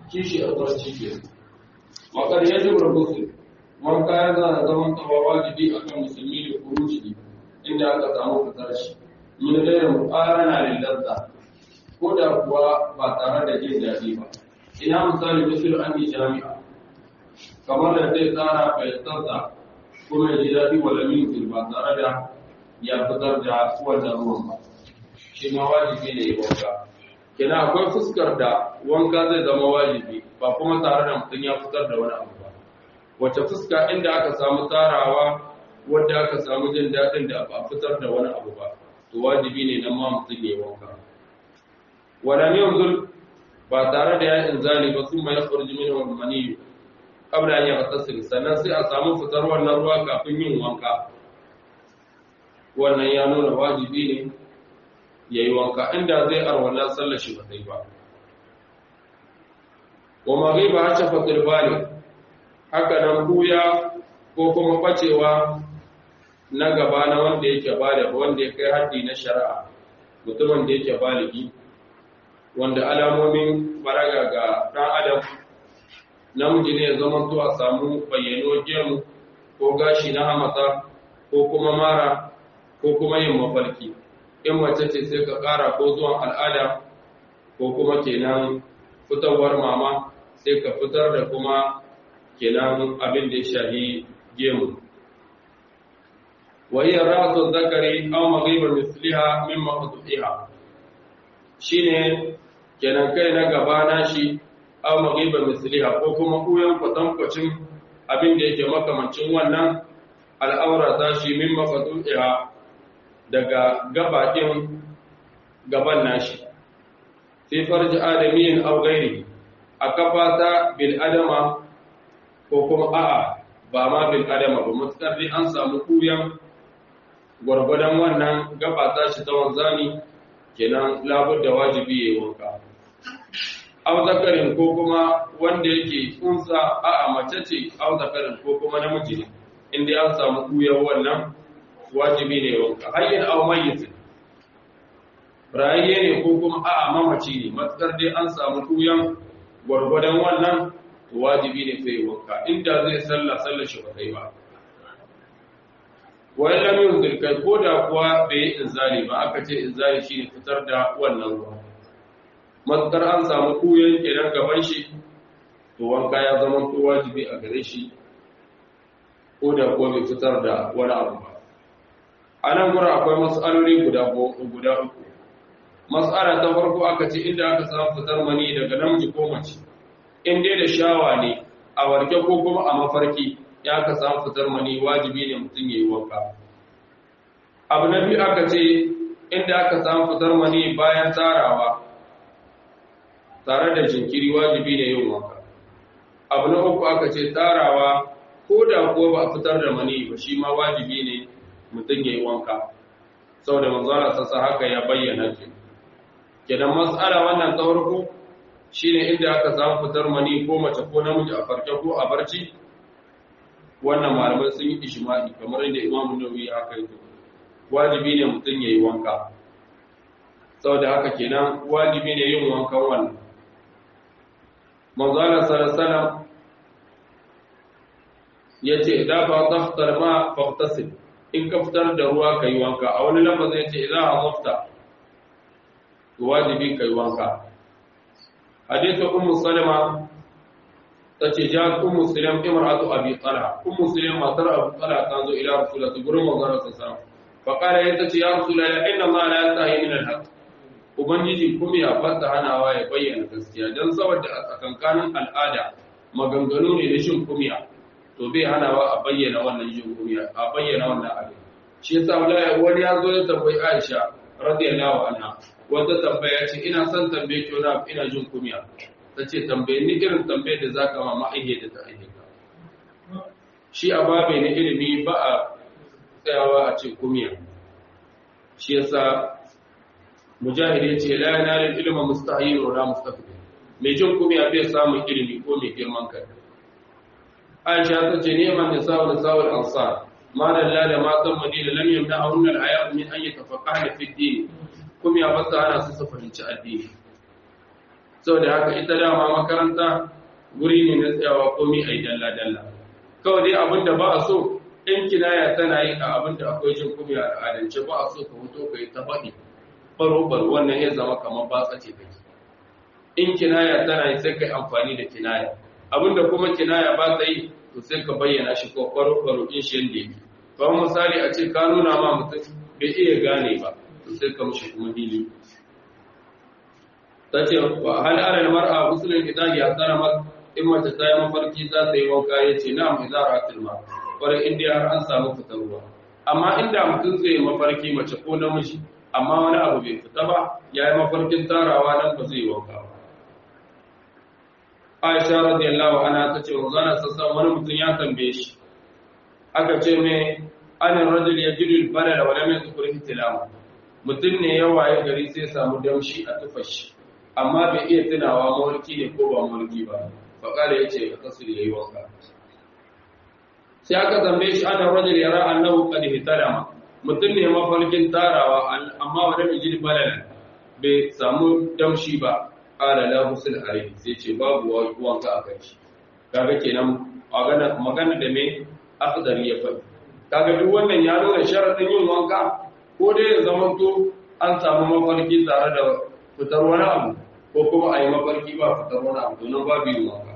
kishi a barci ke makar yajib rubutu wanka ya zana zaman tsawa wajibi akan musulmi da kuruci inda aka samu fitar shi min gairin muqarana lil ladda ko da kuwa ba tare da jin daɗi ba ina misali misal an yi jami'a kamar da zai tsara bai tsatsa kuma ya ji daɗi wala min ba tare da ya fitar da wannan ruwan ba shi ma wajibi ne ya wanka kina akwai fuskar da wanka zai zama wajibi ba kuma tare da mutum ya fitar da wani abu ba wace fuska inda aka samu tarawa wadda aka samu jin daɗin da ba fitar da wani abu ba to wajibi ne nan ma mutum ya wanka wala yanzul ba tare da ya inzali ba sun mai yakhruju minhu al-mani qabla an yaghtasil sannan sai a samu fitar wannan ruwa kafin yin wanka wannan ya nuna wajibi ne ya yi wanka inda zai arwala sallar shi ba zai ba wa maghiba hatta fatil bali haka nan buya ko kuma bacewa na gaba na wanda yake bada wanda ya kai haddi na shari'a mutumin da yake baligi wanda alamomin baraga ga ɗan adam namiji ne ya zama to a samu bayyano gemu ko gashi na hamata ko kuma mara ko kuma yin mafarki in mace ce sai ka ƙara ko zuwan al'ada ko kuma kenan fitowar mama sai ka fitar da kuma kenan abin da ya shahi gemu wahiyar ra'atun zakari aw maghibar misliha min maqtu'iha shine kenan kai na gaba na shi aw maghibar misliha ko kuma kuyan kwatankwacin abin da yake makamancin wannan al'aura ta shi min maqtu'iha daga gabaɗin gaban nashi fi farji adamiyin aw ghairi a kafata bil adama ko kuma a'a ba ma bil adama ba mutakar dai an samu kuyan gwargwadon wannan gabata shi ta wanzani kenan labar da wajibi yayi wanka aw zakarin ko kuma wanda yake tsunsa a'a mace ce aw zakarin ko kuma namiji ne inda an samu kuyan wannan wajibi ne wanka hayyin aw mayyit rayiye ne ko kuma a'a mamaci ne matsar dai an samu kuyan gwargwadon wannan wajibi ne sai wanka inda zai sallah sallar shi ba kai ba wai lam yunzil kai ko da kuwa bai inzali ba aka ce inzali shine fitar da wannan ruwa matsar an samu kuyan kenan gaban shi to wanka ya zama to wajibi a gare shi ko da kuwa bai fitar da wani abu ba a nan gura akwai matsaloli guda guda uku matsala ta farko aka ce inda aka samu fitar mani daga namiji ko mace in dai da shawa ne a warke ko kuma a mafarki ya aka samu fitar mani wajibi ne mutum ya yi wanka abu na biyu aka ce inda aka samu fitar mani bayan tarawa tare da jinkiri wajibi ne yin wanka abu na uku aka ce tarawa ko da ko ba fitar da mani ba shi ma wajibi ne mutum ya yi wanka saboda manzara sassa haka ya bayyana ke kenan matsala wannan ta farko shine inda aka samu fitar mani ko mace ko namiji a farke ko a barci wannan malamai sun yi ishma'i kamar inda imamu nawawi haka yi wajibi ne mutum ya yi wanka saboda haka kenan wajibi ne yin wankan wannan manzara sallallahu ya ce idan ba taftar ma faftasil in ka fitar da ruwa ka yi wanka a wani lafazin ya ce idan a mafta wajibi ka yi wanka hadithu ummu salama ta ce ja ummu salam imra'atu abi talha ummu salam matar abu talha ta zo ila rasulullah gurin manzon sallallahu fa qala ya tace ya rasulullah inna ma la yastahi min al-haq ubangiji kuma ya fata hanawa ya bayyana gaskiya dan saboda a tsakankanin al'ada maganganu ne na shin kumiya to bai hanawa a bayyana wannan jin kumiya a bayyana wannan abin shi yasa wallahi wani ya zo ya tambayi Aisha radiyallahu anha wata tambaya ce ina son tambaye ki wani ina jin kumiya tace tambaye ni irin tambayar da zaka ma ma'aihe da ta aihe ka shi a babe na ilimi ba a tsayawa a ce kumiya shi yasa mujahid ya ce la yanal ilma mustahil wa la mustaqbil mai jin kumiya bai samun ilimi ko mai girman kai Aisha ta ce neman da sa'ul sa'ul ansar ma dalla da matan Madina lam yamna ahun al haya min an yatafaqaha fi din kuma ya fasa ana su su fahimci addini saboda haka ita dama makaranta guri ne na tsayawa komi a yi dalla-dalla kawai dai abin da ba a so in kinaya tana yi a abin da akwai jin kuma a al'adance ba a so ka hoto ka yi ta faɗi baro-baro wannan ya zama kamar ba tsace kake in kinaya tana yi sai ka yi amfani da kinaya abin da kuma kinaya ba ta yi to sai ka bayyana shi ko baro-baro in shi yadda yake kawai misali a ce ka nuna ma mutum bai iya gane ba to sai ka mushi kuma hili ta ce wa hal alal mar'a musulun idan ya tsara masa in mace ta yi mafarki za ta yi wanka ya ce na mai zara tilma kwarai inda har an samu fitar ruwa amma inda mutum zai yi mafarki mace ko namiji amma wani abu bai fita ba ya yi mafarkin tarawa nan ba zai yi wanka ba aisha radiyallahu anha ta ce wanzana sassan wani mutum ya tambaye shi aka ce mai anin rajul ya jiru balala wa lam yadhkur ihtilama mutum ne ya waye gari sai samu damshi a tufashi amma bai iya tunawa mawarki ne ko ba mawarki ba faƙala ya ce kasir ya yi wanka sai aka zambe shi ana rajul ya ra annahu qad hitalama mutum ne mafarkin tarawa amma wanda mai jini balala bai samu damshi ba qala la husul alayhi sai ce babu wanka a kan shi kaga kenan magana magana da me akhdar ya faɗi kaga duk wannan ya nuna sharadin yin wanka ko dai ya zama to an samu mafarki tare da fitar wani abu ko kuma a yi mafarki ba fitar wani abu domin babu yin wanka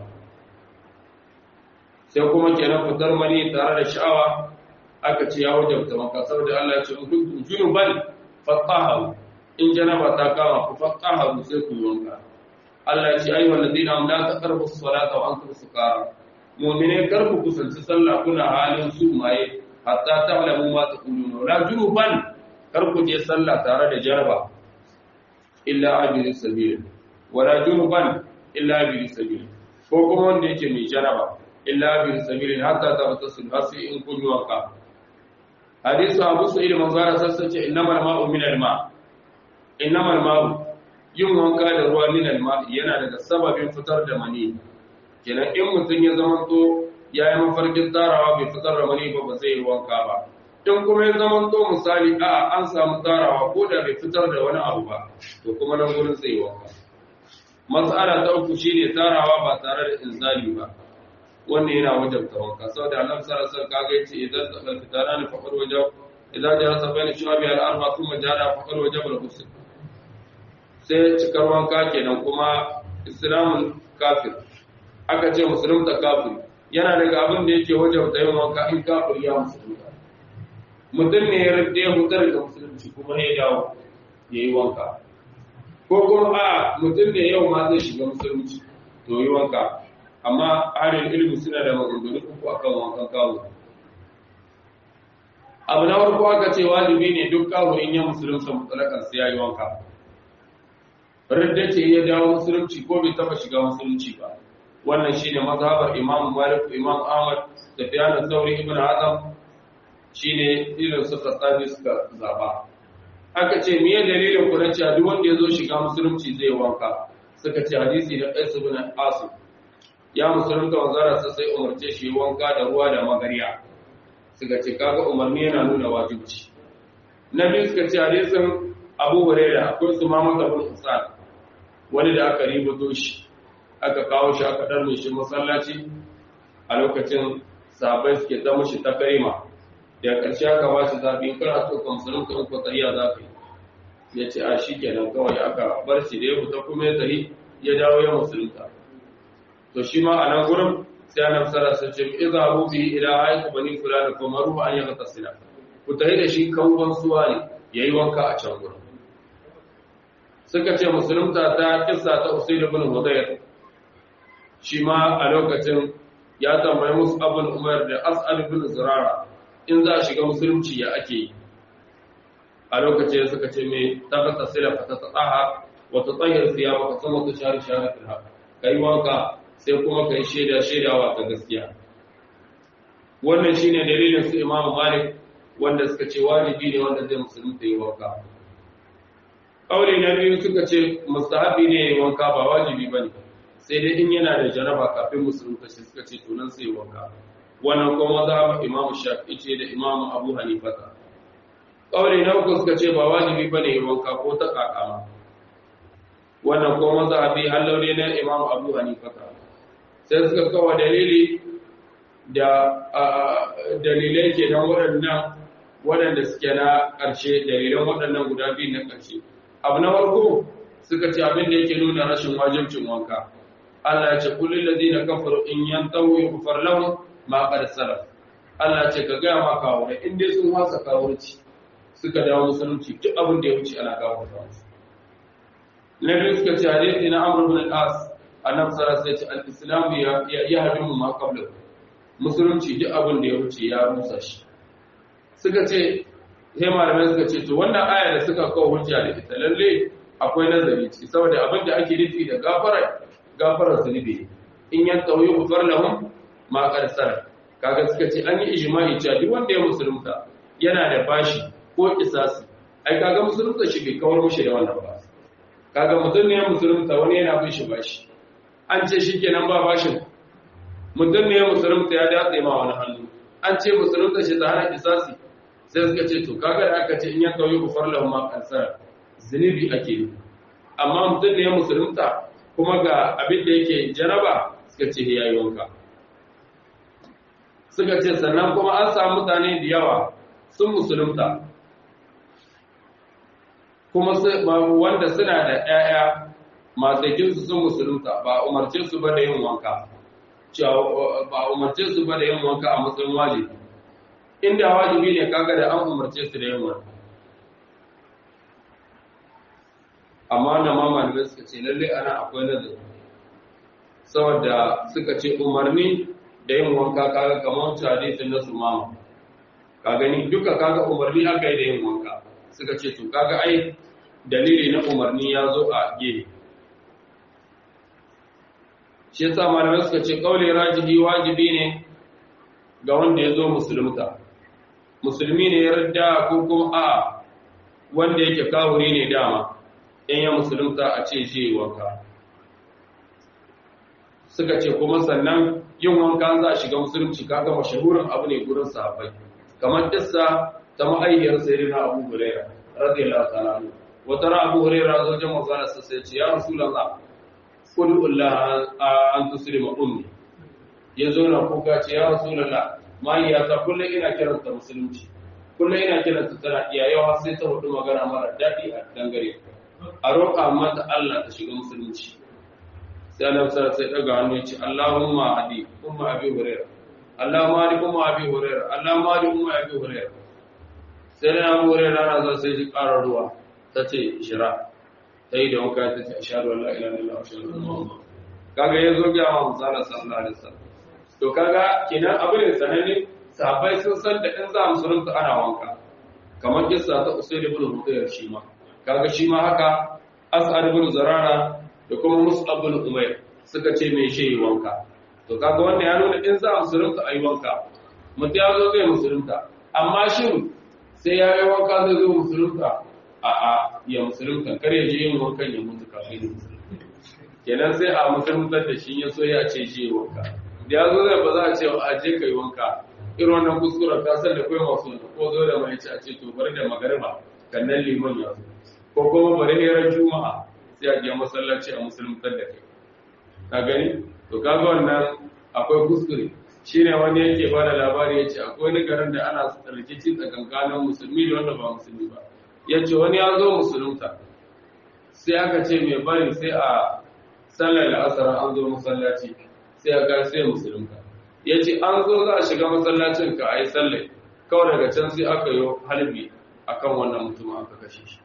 sai kuma kenan fitar mani tare da sha'awa aka ce ya wajabta maka saboda Allah ya ce in kuntum junuban fatahharu in janaba ta kama ku fatahharu sai ku wanka Allah ya ce ayyuhal ladina amanu la taqrabu as-salata wa antum sukara mu'mine kar ku kusanci sallah kuna halin su maye hatta ta'lamu ma taquluna la junuban kar ku je sallah tare da jaraba illa abiri sabil wala junuban illa abiri sabil ko kuma wanda yake mai jaraba illa abiri sabil hatta tabtasil hasi in kun yi wanka hadisu abu sa'id manzara sassace innamal ma'u min al-ma innamal ma'u yin wanka da ruwa min al-ma yana daga sababin fitar da mani kenan in mutum ya zama to yayi mafarkin tarawa bai fitar da mani ba ba zai yi wanka ba in kuma ya zama to misali a an samu tarawa ko da bai fitar da wani abu ba to kuma nan gurin zai wanka mas'ala ta uku shine tarawa ba tare da inzali ba wannan yana wajabta wanka saboda Allah sallallahu alaihi wasallam kaga yace idan da fitara ne faqar wajab idan jarasa bayna shu'abi al-arba thumma jara faqar wajab al-ghusl sai cikar wanka kenan kuma islamun kafir aka ce musulun da kafir yana daga abin da yake wajabta yin wanka in kafir ya musulunta mutum ne ya rade ya hutar da musulunci kuma ya dawo ya yi wanka ko kuma a mutum ne yau ma zai shiga musulunci to yi wanka amma harin ilimi suna da maganganu uku akan wankan kawo abu na farko aka ce wajibi ne duk kawo in ya musulunta mutsalakan sai ya yi wanka radda ce ya dawo musulunci ko bai taba shiga musulunci ba wannan shine mazhabar imam malik imam ahmad da fiyan sauri ibn azam shine irin su kasabi suka zaba aka ce miye dalilin ku na cewa duk wanda ya zo shiga musulunci zai wanka suka ce hadisi na qais ibn asim ya musulunta wanzara sa sai umarce shi wanka da ruwa da magariya suka ce kaga umarni yana nuna wajibi na biyu suka ce hadisin abu huraira akwai su ma maka bin usan wani da aka ributo shi aka kawo shi aka dar shi masallaci a lokacin sahabbai suke ta mushi ta karima da ƙarshe aka ba shi zaɓi in kana so ka musulunta in ko tsariya za ka yi ya ce a shi kenan kawai aka bar shi da ya fita kuma ya tafi ya dawo ya musulunta to shi ma a nan gurin sai annabi sallallahu alaihi wasallam ce idza hu bi ila hayku bani fulani fa maru an yaga tasila ku tafi da shi kangon suwa ne yayi wanka a can gurin suka ce musulunta ta kissa ta usayd ibn hudayr shi ma a lokacin ya tambayi musu abul umar da as'ad ibn zurara in za a shiga musulunci ya ake yi a lokacin suka ce mai tabbata sila fa ta tsaha wa ta tsahir siyama ka sama ta shari shari fil haq kai wanka sai kuma kai shaida shaidawa ta gaskiya wannan shine dalilin su imamu malik wanda suka ce wajibi ne wanda zai musulunta yi wanka kauli na biyu suka ce mustahabi ne yi wanka ba wajibi bane sai dai in yana da janaba kafin musulunta shi suka ce tunan sai wanka wannan kuma za mu imamu shafi'i ce da imamu abu hanifata kauli na uku suka ce ba wajibi bane yi wanka ko ta kakama wannan ko mazhabi hallaure na imam abu hanifa sai suka kawo dalili da dalilai ke nan waɗannan waɗanda suke na ƙarshe dalilan waɗannan guda biyu na ƙarshe abu na farko suka ce abin da yake nuna rashin wajibcin wanka Allah ya ce kullum ladina kafaru in yantahu yughfar lahum ma qad salaf Allah ya ce ka ga ma kawo in dai sun wasa kawurci suka dawo musulunci duk abin da ya wuce ana gawo da su na biyu suka ce hadisi na Amr ibn al-As annabi sallallahu alaihi wasallam ya ce al-islam ya ya hadimu ma qabla musulunci duk abin da ya wuce ya rusa shi suka ce sai malamai suka ce to wannan aya da suka kawo hujja da ita lalle akwai nazari ciki saboda abin da ake nufi da gafara gafarar zunubi in yan tauyi gufar lahum ma qarsar kaga suka ce an yi ijma'i cewa duk wanda ya musulunta yana da bashi ko kisasi ai kaga musulunta shi bai kawar mushi da wannan ba kaga mutum ne ya musulunta wani yana bin shi bashi an ce shikenan ba bashin mutum ne ya musulunta ya datse ma wani hannu an ce musulunta shi ta hana kisasi sai suka ce to kaga da aka ce in ya kauye kufar lahu ma qarsar zunubi ake yi amma mutum ne ya musulunta kuma ga abin da yake jaraba suka ce ya yi wanka suka ce sannan kuma an samu mutane da yawa sun musulunta kuma wanda suna da 'ya'ya matsakinsu sun musulunta ba umarce su ba da yin wanka ba umarce su ba da yin wanka a matsayin wajibi inda wajibi ne kaga da an umarce su da yin wanka amma na ma malamai suka ce lalle ana akwai nazari saboda suka ce umarni da yin wanka kaga kamar wancan hadisin na sumama ka gani duka kaga umarni aka yi da yin wanka suka ce to kaga ai dalili na umarni ya zo a gehe shi yasa malamai suka ce kaule rajihi wajibi ne ga wanda ya zo musulunta musulmi ne ya rida ko kuma a wanda yake kawuri ne dama in ya musulunta a ce shi wanka suka ce kuma sannan yin wanka za a shiga musulunci kaga mashahurin abu ne gurin sahabbai kamar kissa ta ma'ayyar sayyidina Abu Hurairah radiyallahu ta'ala anhu wata ra Abu Hurairah zo jama'a zalla sai ce ya rasulullah qul Allah an tuslima ummi yazo na kuka ce ya rasulullah mai ya ta kullu ina kiranta musulunci kullu ina kiranta tana iyayewa sai ta hudu magana mara dadi a dangare a roƙa mata Allah ta shiga musulunci sai Allah sai sai daga hannu yace Allahumma hadi umma abi hurairah Allahumma hadi umma abi hurairah Allahumma hadi umma abi hurairah sai na abu hurairah na zo sai ji ƙara ruwa tace shira sai da wanka tace ashhadu an la ilaha illallah wa ashhadu anna muhammadan kaga yazo ga mu sallallahu alaihi wasallam to kaga kenan abu ne sananne sahabbai sun san da in za mu surunta ana wanka kamar kissa ta usayd ibn hudayr shi ma kaga shi ma haka as'ad ibn zarara da kuma mus'ab ibn umayr suka ce me shi wanka to kaga wannan ya nuna in za a musulunta ayi wanka mutum ya zo zai musulunta amma shin sai ya yi wanka zai zo musulunta a a ya musulunta kar ya je yin wankan ya mutu kafin ya musulunta kenan sai a musuluntar da shi ya so ya ce shi wanka da ya zo zai ba za a ce a je ka yi wanka irin wannan kuskuren ta san da kai masu ko zo da mai ce a ce to bari da magariba kan nan liman ya zo ko kuma bari herar juma'a sai a je masallaci a musulmantar da kai ka gani to kaga wannan akwai kuskure shine wani yake bada labari yace akwai wani garin da ana rikici tsakankanin musulmi da wanda ba musulmi ba yace wani ya zo musulunta sai aka ce mai bari sai a sallar la'asar an zo masallaci sai aka sai musulunta yace an zo za a shiga masallacin ka ayi sallar kawai daga can sai aka yi halbi akan wannan mutum aka kashe shi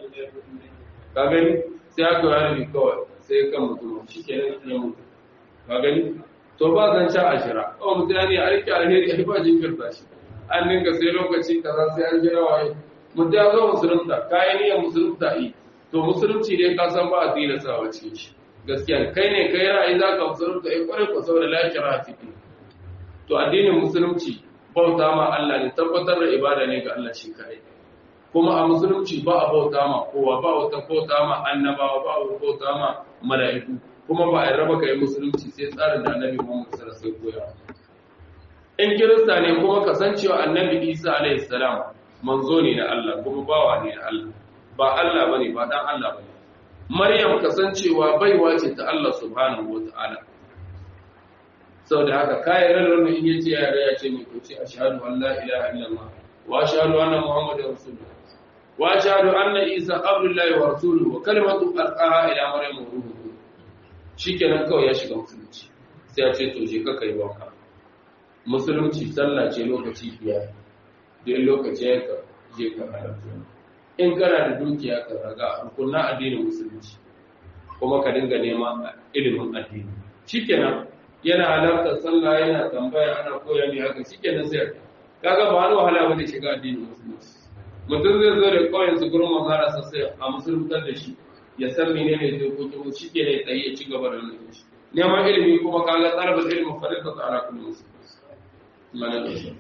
ka gani sai aka yi harbi kawai sai kan mutum shi ke nan ya mutu ka gani to ba zan sha ashira kawai mutum ya ne a rike alheri a ba jinkirta shi an ninka sai lokaci kaza sai an jira waye mutum ya zo musulunta kayan niyyar musulunta yi to musulunci dai ka san ba a tilasta wa cikin shi gaskiya kai ne kai ra'ayi za ka musulunta ya kwarai ko saboda lafiyar a ciki to addinin musulunci bauta ma Allah ne tabbatar da ibada ne ga Allah shi kai kuma a musulunci ba a bauta ma kowa ba wata bauta ma annabawa ba a bauta ma mala'iku kuma ba a raba kai musulunci sai tsarin da annabi Muhammad sallallahu alaihi wasallam in kirista ne kuma kasancewa annabi Isa alaihi salam manzo ne na Allah kuma bawa ne na Allah ba Allah bane ba dan Allah bane maryam kasancewa baiwa ce ta Allah subhanahu wataala saboda haka kayan ranar in yace yare ya ce mai kuce ashhadu an la ilaha illallah wa ashhadu anna muhammadar rasulullah wa ashhadu anna isa abdullahi wa rasuluhu wa kalimatu alqaha ila maryam wa ruhuhu shikenan kawai ya shiga musulunci sai ya ce to je ka kai wanka musulunci sallah ce lokaci biyar duk lokaci ya ka je ka halarta in kana da dukiya ka raga rukunna addinin musulunci kuma ka dinga neman ilimin addini shikenan yana halarta sallah yana tambaya ana koya ne haka shikenan sai kaga ba wani wahala bane shiga addinin musulunci mutum zai zo da kauyen su gurin manzara sai a musuluntar da shi ya san menene dokokin shi ke ne tsaye ya ci gaba da nuna shi neman ilimi kuma kaga tsarbar ilimin farisa ta ala kullum su mana da shi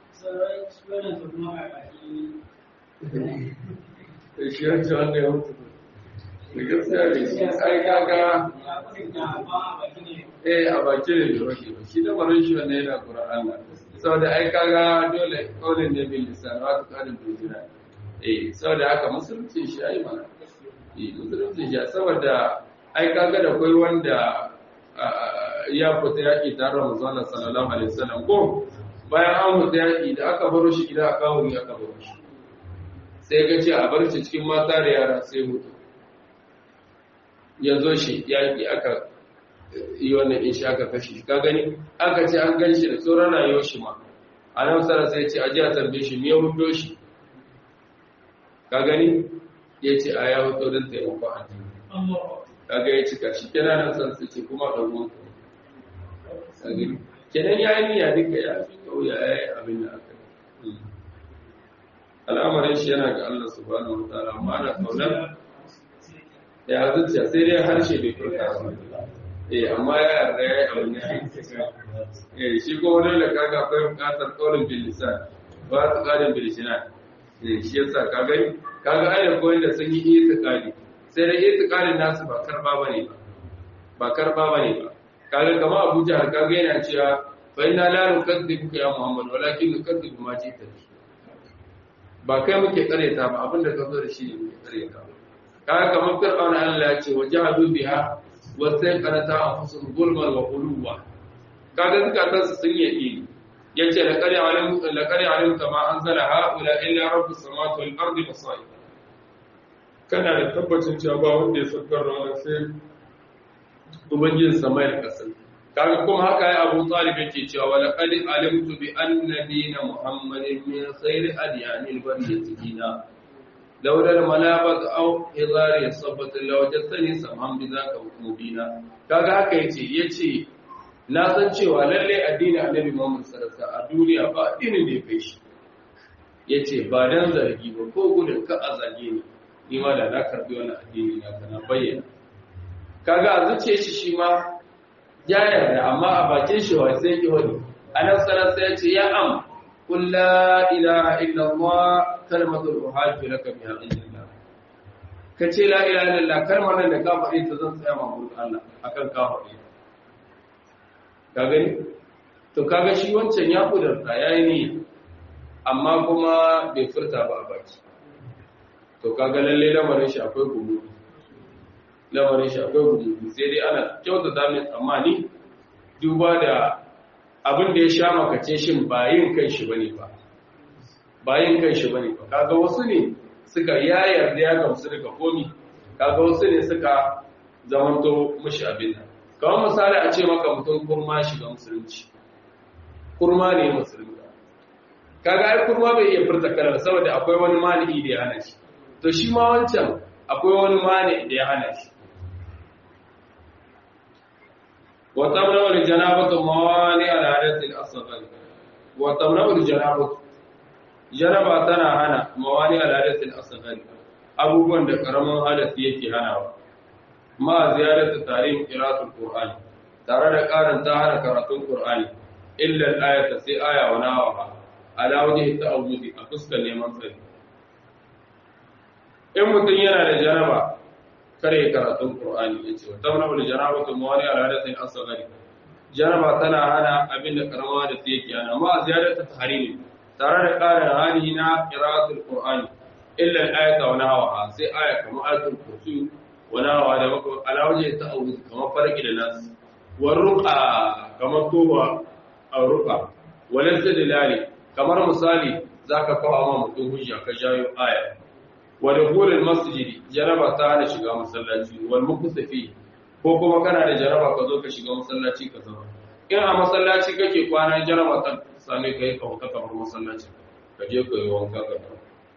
shi yanci wanda ya mutu da gaskiya da shi ai kaga eh a baki ne da roke ba shi da barin shi wanda yana kura Allah saboda ai kaga dole kaulin ne bil lisan wa ta kadin bil jinan eh saboda haka musulunci shi ai mana musulunci ya saboda ai kaga da kai wanda ya fita yaki tare da manzon sallallahu alaihi wasallam ko bayan an fita yaki da aka baro shi gida aka wuri aka baro shi sai ga ce a bar shi cikin mata da yara sai mutu ya zo shi yaki aka yi wannan in shi aka kashe shi ka gani aka ce an gan shi da tsoron rayuwar shi ma a nan sara sai ce a ji a tambaye shi me ya hudo shi ka gani ya ce a ya hoto don taimako addini kaga ya cika shi kenan nan san su ce kuma da ruwan kenan ya yi niyya duka ya fi kauya ya yi abin da aka yi al'amarin shi yana ga Allah subhanahu wa ta'ala amma ana kaunar ya zuciya sai dai harshe bai furta ba eh amma ya yarda ya yi abin da eh shi ko wani da kaga akwai bukatar kaulin bil lisan ba ta kadin bil lisan eh shi yasa ka gani kaga ayar koyin da sun yi itiqadi sai da itiqadin nasu ba karba bane ba ba karba bane ba kaga kama Abu Jahl kaga yana cewa fa inna la nukadzibuka ya Muhammad walakin nukadzibu ma jita ba kai muke kareta ba abinda ka zo da shi ne muke kareta kaga kamar Fir'auna Allah ya ce wajahadu biha wa sayqanata anfusuhum zulman wa uluwa kaga zakatan su sun yi yace la qari alim la qari alim kama anzala haula illa rabbus samawati wal ardi basair kana da tabbacin cewa ba wanda ya saukar da wannan sai ubangijin samai da ƙasa kaga kuma haka ya Abu Talib yake cewa wala qad alimtu bi anna dina Muhammadin min khayri adyanil bariyati dina law la malabat aw hizar yasabat law jassani samham bi zaka mubina kaga haka yace yace na san cewa lalle addini Annabi Muhammad sallallahu alaihi wasallam a duniya ba addinin da ya kai shi yace ba dan zargi ba ko gudun ka a zage ni ni ma da na karbi wannan addini na kana bayyana kaga a zuciya shi shi ma ya yarda amma a bakin shi wa sai ki wani anan sanar sai ya ce ya am qul la ilaha illa allah kalmatul uhajju laka biha indillah kace la ilaha illa allah kalmar nan da ka faɗi ta zan tsaya ma gurin Allah akan ka faɗi ka gani to kaga shi wancan ya kudurta yayi ne amma kuma bai furta ba a baki to kaga lalle lamarin shi akwai gudu lamarin shi akwai gudu sai dai ana kyautata mai tsammani duba da abin da ya sha makace shin ba yin kai shi bane ba ba yin kai shi bane ba kaga wasu ne suka ya yarda ya gamsu daga komi kaga wasu ne suka zamanto mushi abin nan kamar misali a ce maka mutum kurma shiga musulunci kurma ne musulunci kaga ai kurma bai iya furta kalar saboda akwai wani mani da ya hana shi to shi ma wancan akwai wani mani da ya hana shi وتمنع الجنابة موانع الحدث الأصغر وتمنع الجنابة جنابة تنا هنا موانع الحدث الأصغر abubuwan da karamin hadasi yake hanawa ma ziyarar tarihin qira'atul qur'ani tare da karin ta hana karatun qur'ani illa al-ayata sai aya wa nawaha ala wajhi ta'awudi a fuskar neman tsari in mutum yana da janaba kare karatun Qur'ani yace wa tamna wal janabatu mawani ala hadathin asghari janaba tana hana abin da karama da take yake ana amma ziyaratu tahrimi tare da ƙarin hali na qira'atul Qur'ani illa al-ayata wa nahwaha sai aya kamar ayatul kursi wani hawa da maka alawaje ta auri kamar farki da nasu wa ruqa kamar kowa a ruqa walal dalali kamar misali zaka kawo ma mutum hujja ka jayo aya wa dukhulul masjid jaraba ta hana shiga masallaci wal muktafi ko kuma kana da jaraba ka zo ka shiga masallaci ka zama in a masallaci kake kwana jaraba ta same ka yi kauta kamar masallaci ka je ka yi wanka ka dawo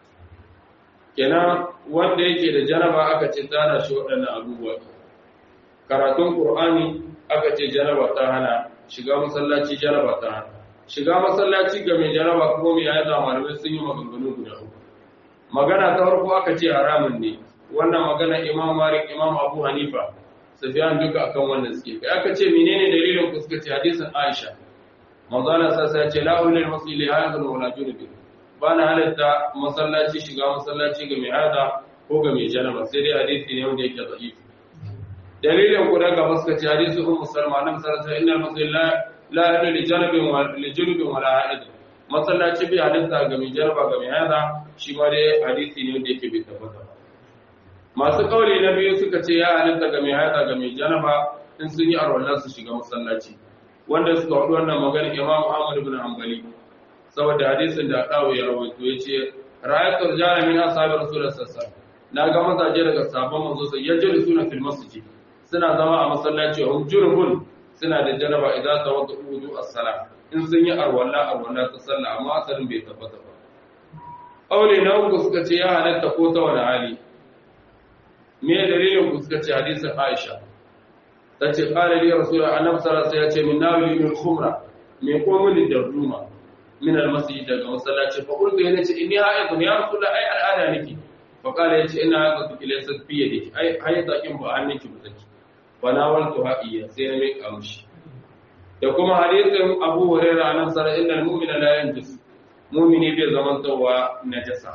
kenan wanda yake da jaraba aka ce ta hana shi waɗannan abubuwa karatun qur'ani aka ce jaraba ta hana shiga masallaci jaraba ta hana shiga masallaci ga mai jaraba ko mai yaya malamai sun yi maganganu guda uku magana ta farko aka ce haramun ne wannan magana imam malik imam abu hanifa Sufyan duka akan wannan suke kai aka ce menene dalilin ku suka ce hadisin Aisha manzo Allah sai ya ce la ulil masjid li hadha wala junub bana halatta masallaci shiga masallaci ga mai hada ko ga mai janaba sai dai hadisi ne wanda yake da'if dalilin ku daga suka ce hadisi ummu salma nan sai sai innal masjid la la hadu li janabin wa li junubin wala haid masallaci bai halatta ga mai janaba ga mai hada shi ma dai hadisi ne wanda yake bai tabbata ba masu kauli na biyu suka ce ya halitta ga mai haida ga mai janaba in sun yi arwallar su shiga masallaci wanda suka hudu wannan magana imam ahmad ibn hanbali saboda hadisin da dawo ya rawaito ya ce ra'ayatul jana min ashabi rasulullah sallallahu na ga mazaje daga sabon manzo sai yajiru suna fil masjid suna zama a masallaci hum jurbun suna da janaba idan tawadu wudu as-salah in sun yi arwalla arwalla ta sallah amma asalin bai tabbata ba aure na uku suka ce ya halatta ko ta wani hali me dalilin ku suka ce hadisin Aisha tace qala li rasul annabi sallallahu alaihi wasallam ya ce min nawli min khumra me ko mun da ruma min almasjid daga masallaci fa qultu yana ce inni ha'idun ya rasul ai al'ada nake fa qala yace ina haka ki laysa fi yadiki ai haida kin ba anniki ba take fa nawaltu haqiya sai na mai kamshi da kuma hadisin Abu Hurairah annabi sallallahu alaihi wasallam innal mu'mina la yanjus mu'mini bai zamantowa najasa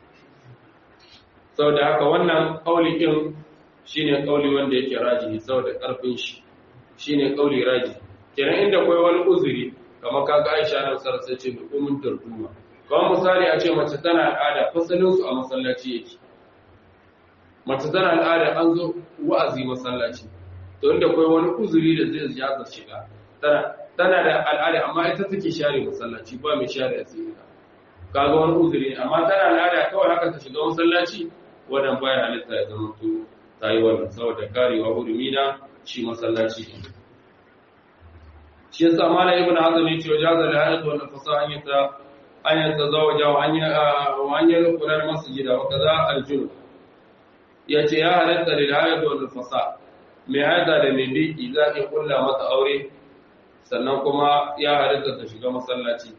sau da haka wannan ƙauli ɗin shi ne ƙauli wanda yake raji sau da ƙarfin shi shi ne ƙauli raji kenan inda kwai wani uzuri kamar kaga aisha na sarsa ce da kumin darduma kamar misali a ce mace tana al'ada fasalinsu a masallaci yake mace tana al'ada an zo wa'azi masallaci to inda kwai wani uzuri da zai jaza shiga tana tana da al'ada amma ita take share masallaci ba mai share asiri kaga wani uzuri amma tana al'ada kawai haka ta shiga masallaci wannan baya halitta ya zama to ta yi wannan saboda karewa hurumi na shi masallaci shi yasa mala ibn hazm ya ce wajaza la hayat wa nafasa an yata an yata zawaja wa an wa an yadkhula al masjid wa kaza al junub yace ya halatta lil hayat wa nafasa mai haida da mai biki za ki kulla mata aure sannan kuma ya halatta ta shiga masallaci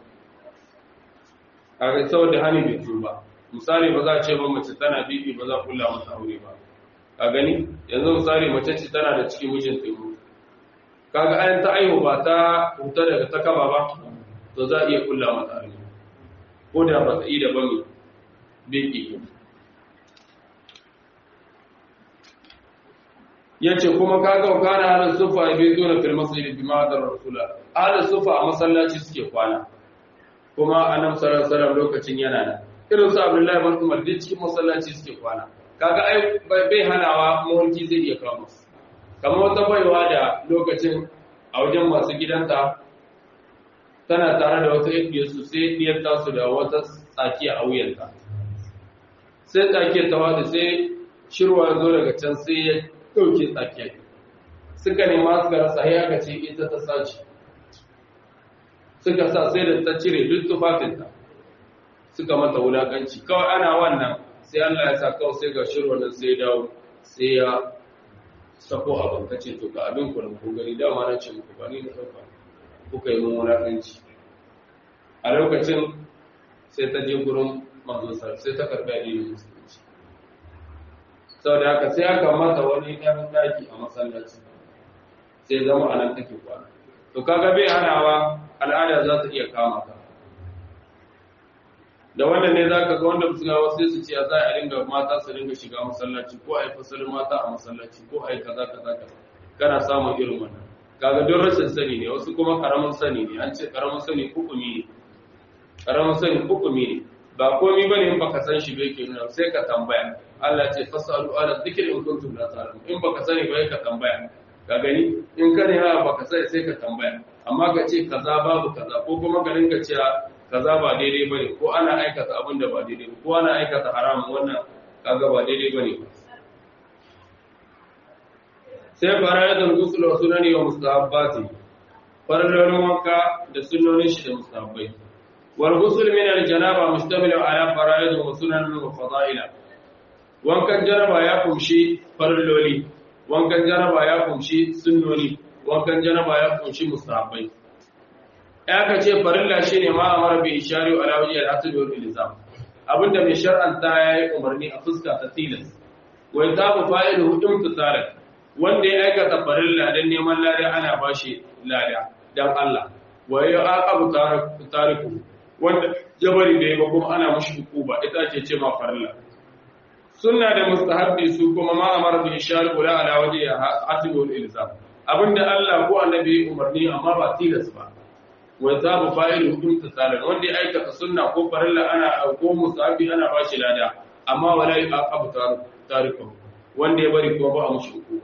kaga saboda hani bai tuba misali ba za a ce ba mace tana bibi ba za a kula mata aure ba ka gani yanzu misali mace ce tana da cikin mijin taimu kaga ayan ta aihu ba ta huta daga ta kaba ba to za a iya kula mata aure ko da ba ta yi da ba mai biki ya ce kuma kaga wa kana halin sufa ya bai zo na fil masjid bi ma'adar rasula halin sufa a masallaci suke kwana kuma annabi sallallahu alaihi wasallam lokacin yana nan irin su Abdullahi bin Umar duk cikin masallaci suke kwana kaga ai bai hanawa mulki zai iya kawo musu kamar wata baiwa da lokacin a wajen masu gidanta tana tare da wata yadda su sai diyar tasu da wata tsakiya a wuyanta sai tsakiyar ta wata sai shirwa ya zo daga can sai ya ɗauke tsakiyar suka nema suka rasa ya aka ce ita ta sace suka sa sai da ta cire duk tufafinta suka mata wulakanci kawai ana wannan sai Allah ya sa kawai sai ga shirwa nan sai dawo sai ya sako abin ka ce to ga abin ku ku gani dama na ce muku ba ni da ɗauka kuka yi mun wulakanci a lokacin sai ta je gurin manzon sa sai ta karɓi addinin musulunci saboda haka sai aka mata wani ɗan daki a masallaci sai zama a nan take kwana to kaga bai hanawa al'ada za ta iya kama ka da wannan ne zaka ga wanda musulmawa sai su ce za a ringa mata su ringa shiga masallaci ko a yi fasalin mata a masallaci ko a yi kaza kaza kaza kana samun irin wannan kaga don rashin sani ne wasu kuma karamin sani ne an ce karamin sani hukumi ne karamin sani hukumi ne ba komai bane in baka san shi bai ke nuna sai ka tambaya Allah ce fasalu ala dhikr in kuntum la ta'lamun in baka sani ba ka tambaya ka gani in ka ne ha baka sani sai ka tambaya amma ka ce kaza babu kaza ko kuma ka rinka cewa kaza ba daidai bane ko ana aikata abin da ba daidai ko ana aikata haramun wannan kaga ba daidai bane sai fara'idul ghusl wa sunani wa mustahabbati farallolin wanka da sunnonin shi da mustahabbai wal ghusl min al janaba mustamil ala fara'id wa sunan wa fada'ila wankan janaba ya kumshi faralloli wankan janaba ya kumshi sunnoni wankan janaba ya kumshi mustahabbai ya ka ce farilla shine ma amara bi ishari ala wajhi al asl wal ilzam abinda mai shar'anta yayi umarni a fuska ta tilas wa yatabu fa'iluhu imtisalan wanda ya aikata farilla dan neman lada ana bashi lada dan Allah wa ya aqabu tariku wanda jabari da yaba kuma ana mushi hukuba ita ce ce ma farilla sunna da mustahabbi su kuma ma amara bi ishar ula ala waje hasibul ilzam abinda Allah ko annabi umarni amma ba tilas ba wa zabu fa'ilu imtisalan wanda ya aikata sunna ko farilla ana ko mustahabbi ana bashi lada amma wala aqabu tariku wanda ya bari kuma ba a mushi hukuba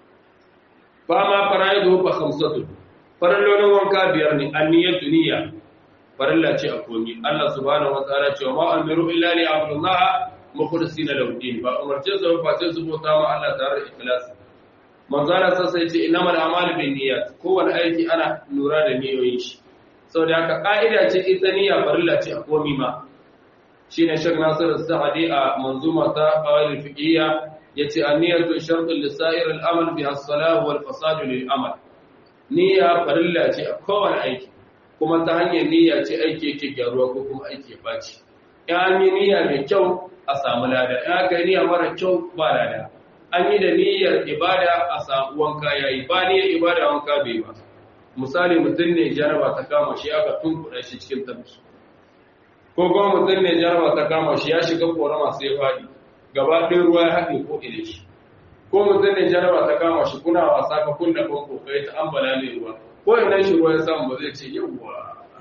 fa ma faraidu fa khamsatu farallolin wanka biyar ne anniyatu niyya farilla ce a komi Allah subhanahu wa ta'ala ce ma amiru illa li abdullah mukhlisina lahu din ba umarce su fa sai su bauta ma Allah tare da ikhlasi manzo Allah sai ce innamal a'malu bin niyyat kowane aiki ana lura da niyoyin shi saboda haka ka'ida ce ita niyya farilla ce a komi ma shine Sheikh Nasir Sa'di a manzuma ta qawaid fiqhiyya yace an-niyyatu shartun li sa'ir al-amal biha as-salah wal fasad lil amal niyya farilla ce a kowane aiki kuma ta hanyar niyya ce aiki yake gyaruwa ko kuma aiki ya baci in an yi niyya mai kyau a samu lada in aka yi niyya mara kyau ba lada an yi da niyyar ibada a samu wanka yayi ba niyyar ibada wanka bai ba misali mutum ne jaraba ta kama shi aka tunkuɗa shi cikin tabbi ko kuma mutum ne jaraba ta kama shi ya shiga korama sai ya faɗi gaba ɗin ruwa ya haɗe ko ina shi ko mutum ne jaraba ta kama shi kuna wasa ka kunna banko kai ta ambala ne ruwa ko ina shi ruwa ya samu ba zai ce yawwa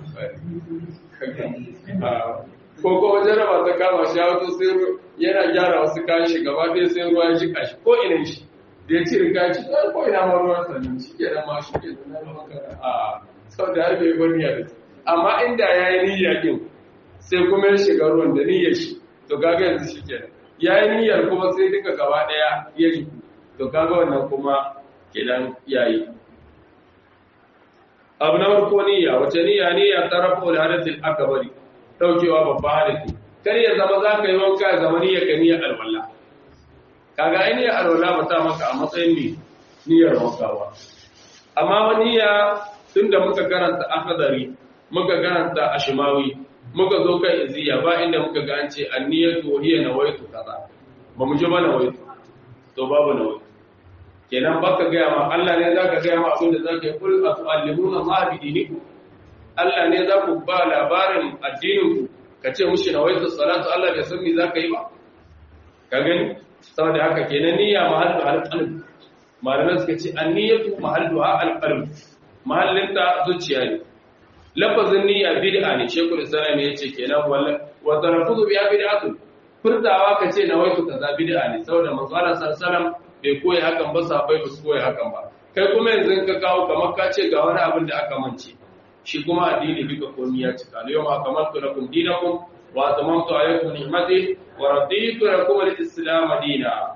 ko kuma jaraba ta kama shi wato sai yana gyara wasu kayan shi gaba ɗaya sai ruwa ya jika shi ko ina shi da ya cire kayan shi ko ina ma ruwan sannan shi ke nan ma shi ke nan a sau da har bai bar niyya da amma inda ya yi niyya din sai kuma ya shiga ruwan da niyyar shi to kaga yanzu shi kenan ya yi niyyar kuma sai duka gaba ɗaya ya yi to kaga wannan kuma kenan ya yi abu na farko niyya wace niyya niyya ta rafa da hadasin akabari daukewa babba hadasi kar ya zama za ka yi wanka ya zama niyyar ka niyyar alwala kaga ai niyyar alwala ba ta maka a matsayin ne niyyar wankawa amma wani niyya tunda muka karanta akadari muka karanta ashimawi muka zo kan iziya ba inda muka ga an ce anniyatu hiya nawaitu kaza ba mu ji ba nawaitu to babu nawaitu kenan baka ga ma Allah ne zaka ga ma abin da zaka yi kul atu'allimuna ma bi dinikum Allah ne za ku ba labarin addinin ku ka ce mushi nawaitu salatu Allah bai san me zaka yi ba ka gani saboda haka kenan niyya mahallu al-qalb malamai suka ce anniyatu mahalluha al-qalb mahallinta zuciya ne lafazin niyya bid'a ne shekul islam ne yace kenan walla wa tarafuzu bi bid'atun furtawa kace na waitu kaza bid'a ne saboda manzo Allah sallallahu bai koyi hakan ba sahabbai ba su koyi hakan ba kai kuma yanzu ka kawo kamar ka ce ga wani abin da aka mance shi kuma addini duka komai ya cika al yawma akmaltu lakum dinakum wa atamantu alaykum ni'mati wa raditu lakum al-islam dinan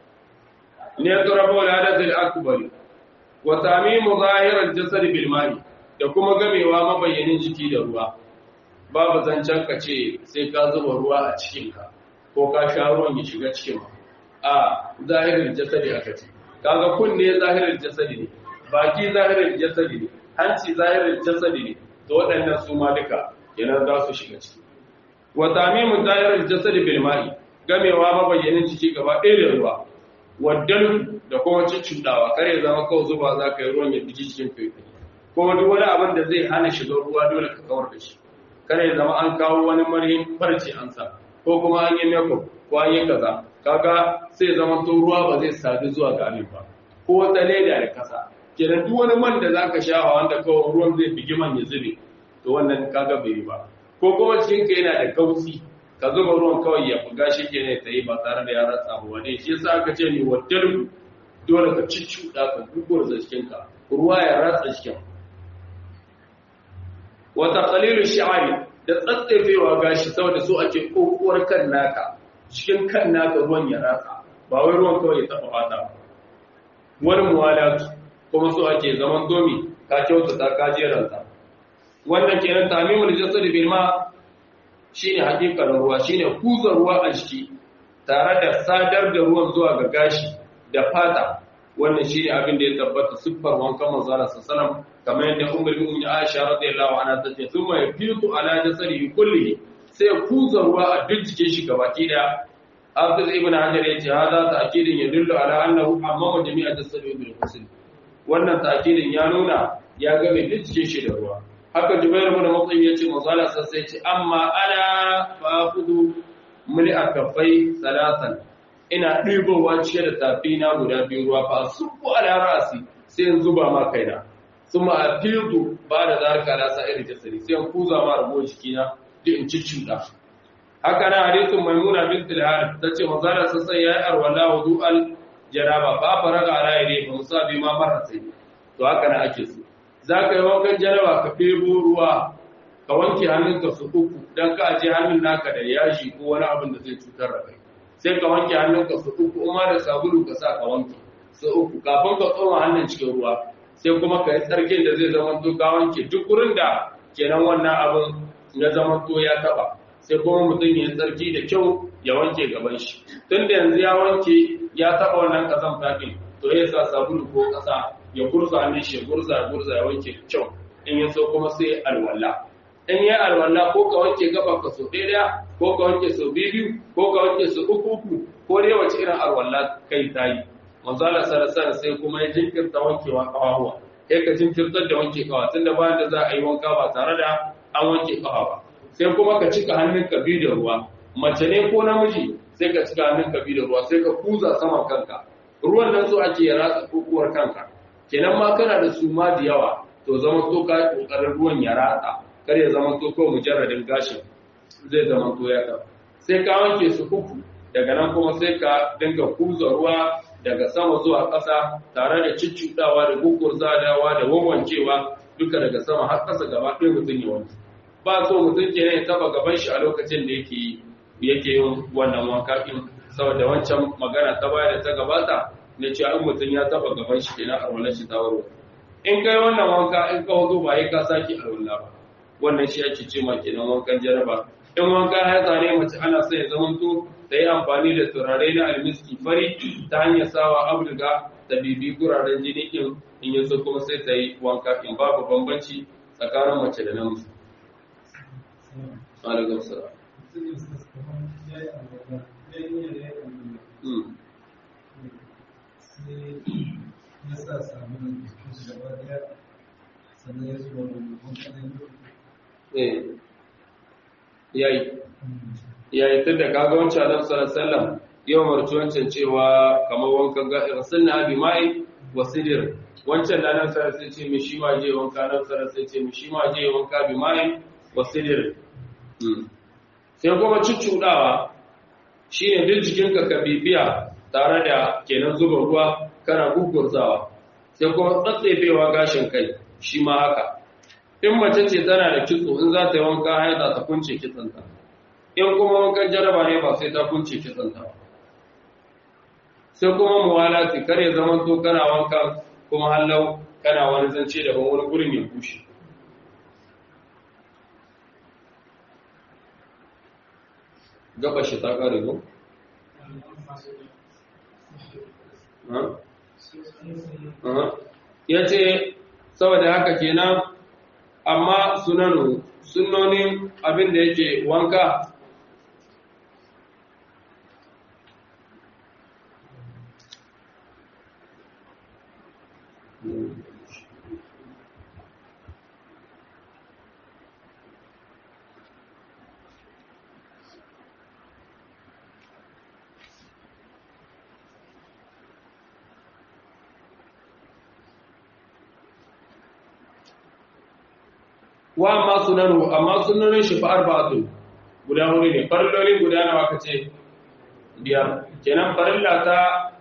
ne tarabu al-hadath al-akbar wa tamimu zahir al-jasad bil ma'i da kuma gamewa mabayyanin jiki da ruwa babu zancen ka ce sai ka zuba ruwa a cikinka ko ka sha ruwan ya shiga cikin a zahirin jasadi aka ce kaga kunne zahirin jasadi ne baki zahirin jasadi ne hanci zahirin jasadi ne to waɗannan su ma duka yana za su shiga ciki wa tamimu zahirin jasadi bil ma'i gamewa mabayyanin jiki gaba ɗaya da ruwa waddalu da kuma cuccuɗawa kare zama kawai zuba za ka yi ruwan ya biji cikin kai ko duk wani abin da zai hana shigar ruwa dole ka kawar da shi kare zama an kawo wani marhin farce an sa ko kuma an yi makeup ko an yi kaza kaga sai zama to ruwa ba zai sadu zuwa ga abin ba ko wata leda da kasa kenan duk wani man da zaka sha wanda kawai ruwan zai bigi man ya zube to wannan kaga bai yi ba ko kuma cikin ka yana da kausi ka zuba ruwan kawai ya buga shi ke ne ta yi ba tare da ya ratsa ba wani shi yasa aka ce ni waddar dole ka cicciɗa ka gugur da cikinka ruwa ya ratsa cikin wata qalilul shi'ari da tsatsefewa gashi saboda so ake kokuwar kan naka cikin kan naka ruwan ya ratsa ba wai ruwan kawai ya taba fata wani muwalatu kuma so ake zaman domi ka kyautata ka jeranta wannan kenan tamimul jasad bil ma shine hakikar ruwa shine kuza ruwa a jiki tare da sadar da ruwan zuwa ga gashi da fata wannan shine abin da ya tabbata siffar wankan manzo Allah sallallahu kamar yadda ummul mu'minin Aisha radiyallahu anha tace thumma yafitu ala jasadihi kullihi sai kuza ruwa a duk jikin shi gabaki daya Hafiz ibn Hajar yace hada ta'kidin yadullu ala annahu amma jami'a jasadihi bil ghusl wannan ta'kidin ya nuna ya ga mai duk jikin shi da ruwa haka Jubair ibn Mut'im yace manzo Allah sai yace amma ana fa'khudhu muli akafai salatan ina ɗibowa cike da tafi na guda biyu ruwa fa subu ala rasi sai in zuba ma kaina suma afidu ba da zarka na sa irin jasari sai in kuza ma rabo jikina duk in cicciɗa haka na hadisin maimuna bint al-harith tace mazara sassan yayi arwala wudu al jaraba fa faraga ala yadi fa musabi ma marrati to haka na ake so zaka yi wankan jaraba ka febo ruwa ka wanke hannunka su uku dan ka aje hannun naka da yaji ko wani abin da zai cutar da kai sai ka wanke hannunka su uku kuma da sabulu ka sa ka wanke su uku kafin ka tsoma hannun cikin ruwa sai kuma ka yi tsarkin da zai zama to ka wanke duk wurin da kenan wannan abin ya zama to ya taba sai kuma mutum ya tsarki da kyau ya wanke gaban shi tun da yanzu ya wanke ya taba wannan kasan fafin to ya sa sabulu ko kasa ya gurza hannun shi ya gurza ya gurza ya wanke kyau in ya so kuma sai alwala in ya alwala ko ka wanke gaban ka so ɗaya ko ka wanke so biyu ko ka wanke so uku uku ko dai wace irin alwala kai ta yi manzala sarasara sai kuma ya jinkirta wankewa kawawa kai ka jinkirtar da wanke kawa tunda bayan da za a yi wanka ba tare da an wanke kawa ba sai kuma ka cika hannun ka biyu da ruwa mace ne ko namiji sai ka cika hannun ka biyu da ruwa sai ka kuza saman kanka ruwan nan so ake ya ratsa kukuwar kanka kenan ma kana da suma da yawa to zama to ka kokarin ruwan ya ratsa kar ya zama to kawai mujarradin gashin zai zama to ya ka sai ka wanke su uku daga nan kuma sai ka dinga kuza ruwa daga sama zuwa ƙasa tare da cicciɗawa da guggurzadawa da wawancewa duka daga sama har ƙasa gaba ɗaya mutum ya wanke ba so mutum ke ya taba gaban shi a lokacin da yake yake yin wannan wanka din saboda wancan magana ta baya da ta gabata ne cewa in mutum ya taba gaban shi kenan arwala shi ta warware in kai wannan wanka in ka wazo ba yi ka saki arwala ba wannan shi ake ce ma kenan wankan jaraba in wanka ya zane mace ana sai ya zamanto ta yi amfani da turare na almiski fari ta hanyar sawa abulga da bibi guraren jini in in yanzu kuma sai ta yi wanka in babu bambanci tsakanin mace da namiji alaikun sara yayi yayi tun da kaga wancan adam sallallahu yau marci wancan cewa kamar wankan ga rasulna bi mai wasidir wancan da nan sai sai ce mi shi ma je wanka nan sai sai ce mi shi ma je wanka bi mai wasidir sai kuma cuccuɗawa shi ne duk jikinka ka bibiya tare da kenan zuba ruwa kana gugurzawa sai kuma tsatsefewa gashin kai shi ma haka in mace ce tana da kitso in za ta yi wanka haida ta kunce kitsanta in kuma wankan jaraba ne ba sai ta kunce kitsanta ba sai kuma muwalati kar ya zama to kana wanka kuma hallau kana wani zance daban wani gurin ya bushe gaba shi ta ƙare ko? ya ce saboda haka kenan amma sunanu sunonin abin da yake wanka wa amma sunanu amma sunanin shi fa arba'atu guda hudu ne farilloli guda nawa ka ce biyar kenan farilla ta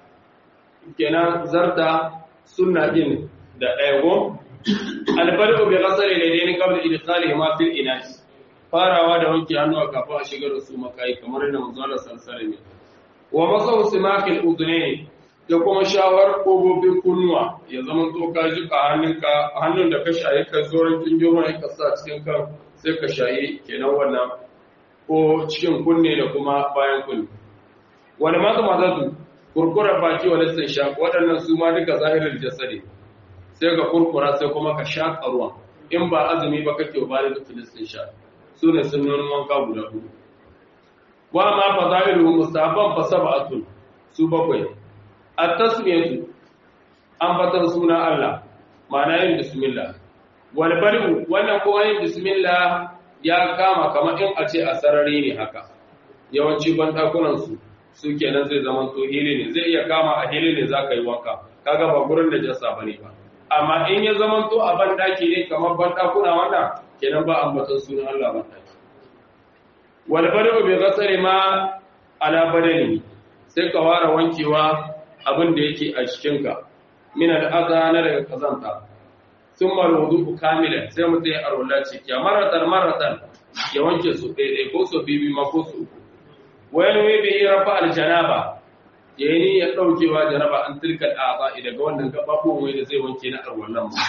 kenan zarta sunna din da ɗaya go albarku bi qasari da dai qabla idkhali ma fil inas farawa da wanke hannuwa kafin a shigar da su makai kamar yadda manzo Allah sallallahu alaihi wa masahu simakil udhunayn da kuma shawar kogobin kunnuwa ya zama to ka jika hannunka hannun da ka shaye ka zoron kinjiro ne ka sa cikin kan sai ka shaye kenan wannan ko cikin kunne da kuma bayan kunne wani masu mazatu kurkurar baki wa lissin sha waɗannan su ma duka zahirar jasadi sai ka kurkura sai kuma ka shaƙa ruwan in ba azumi ba kake ba da filistin sha su ne sunnonin wanka guda hudu wa ma fa zahiru mustahabban fa sab'atun su bakwai at-tasmiyatu ambatan suna Allah ma'ana yin bismillah wal bari'u wannan ko yin bismillah ya kama kamar in a ce a sarari ne haka yawanci bandakunan su su kenan zai zama to hili ne zai iya kama a hili ne zaka yi wanka kaga ba gurin da jasa bane ba amma in ya zama to a bandaki ne kamar bandakuna wannan kenan ba ambatan sunan Allah bandaki wal bari'u bi ghasari ma ala badani sai ka ware wankewa abin da yake a cikinka min al'aza na daga kazanta sun marudu kamila sai mutum ya arwala ciki ya maratan maratan ya wanke su ɗaiɗai ko su bibi ma ko su uku wani wai bai yi rafa aljanaba ya yi ni ya ɗaukewa janaba an tilkal aza daga wannan gaɓaɓuwan wai da zai wanke na arwalan mu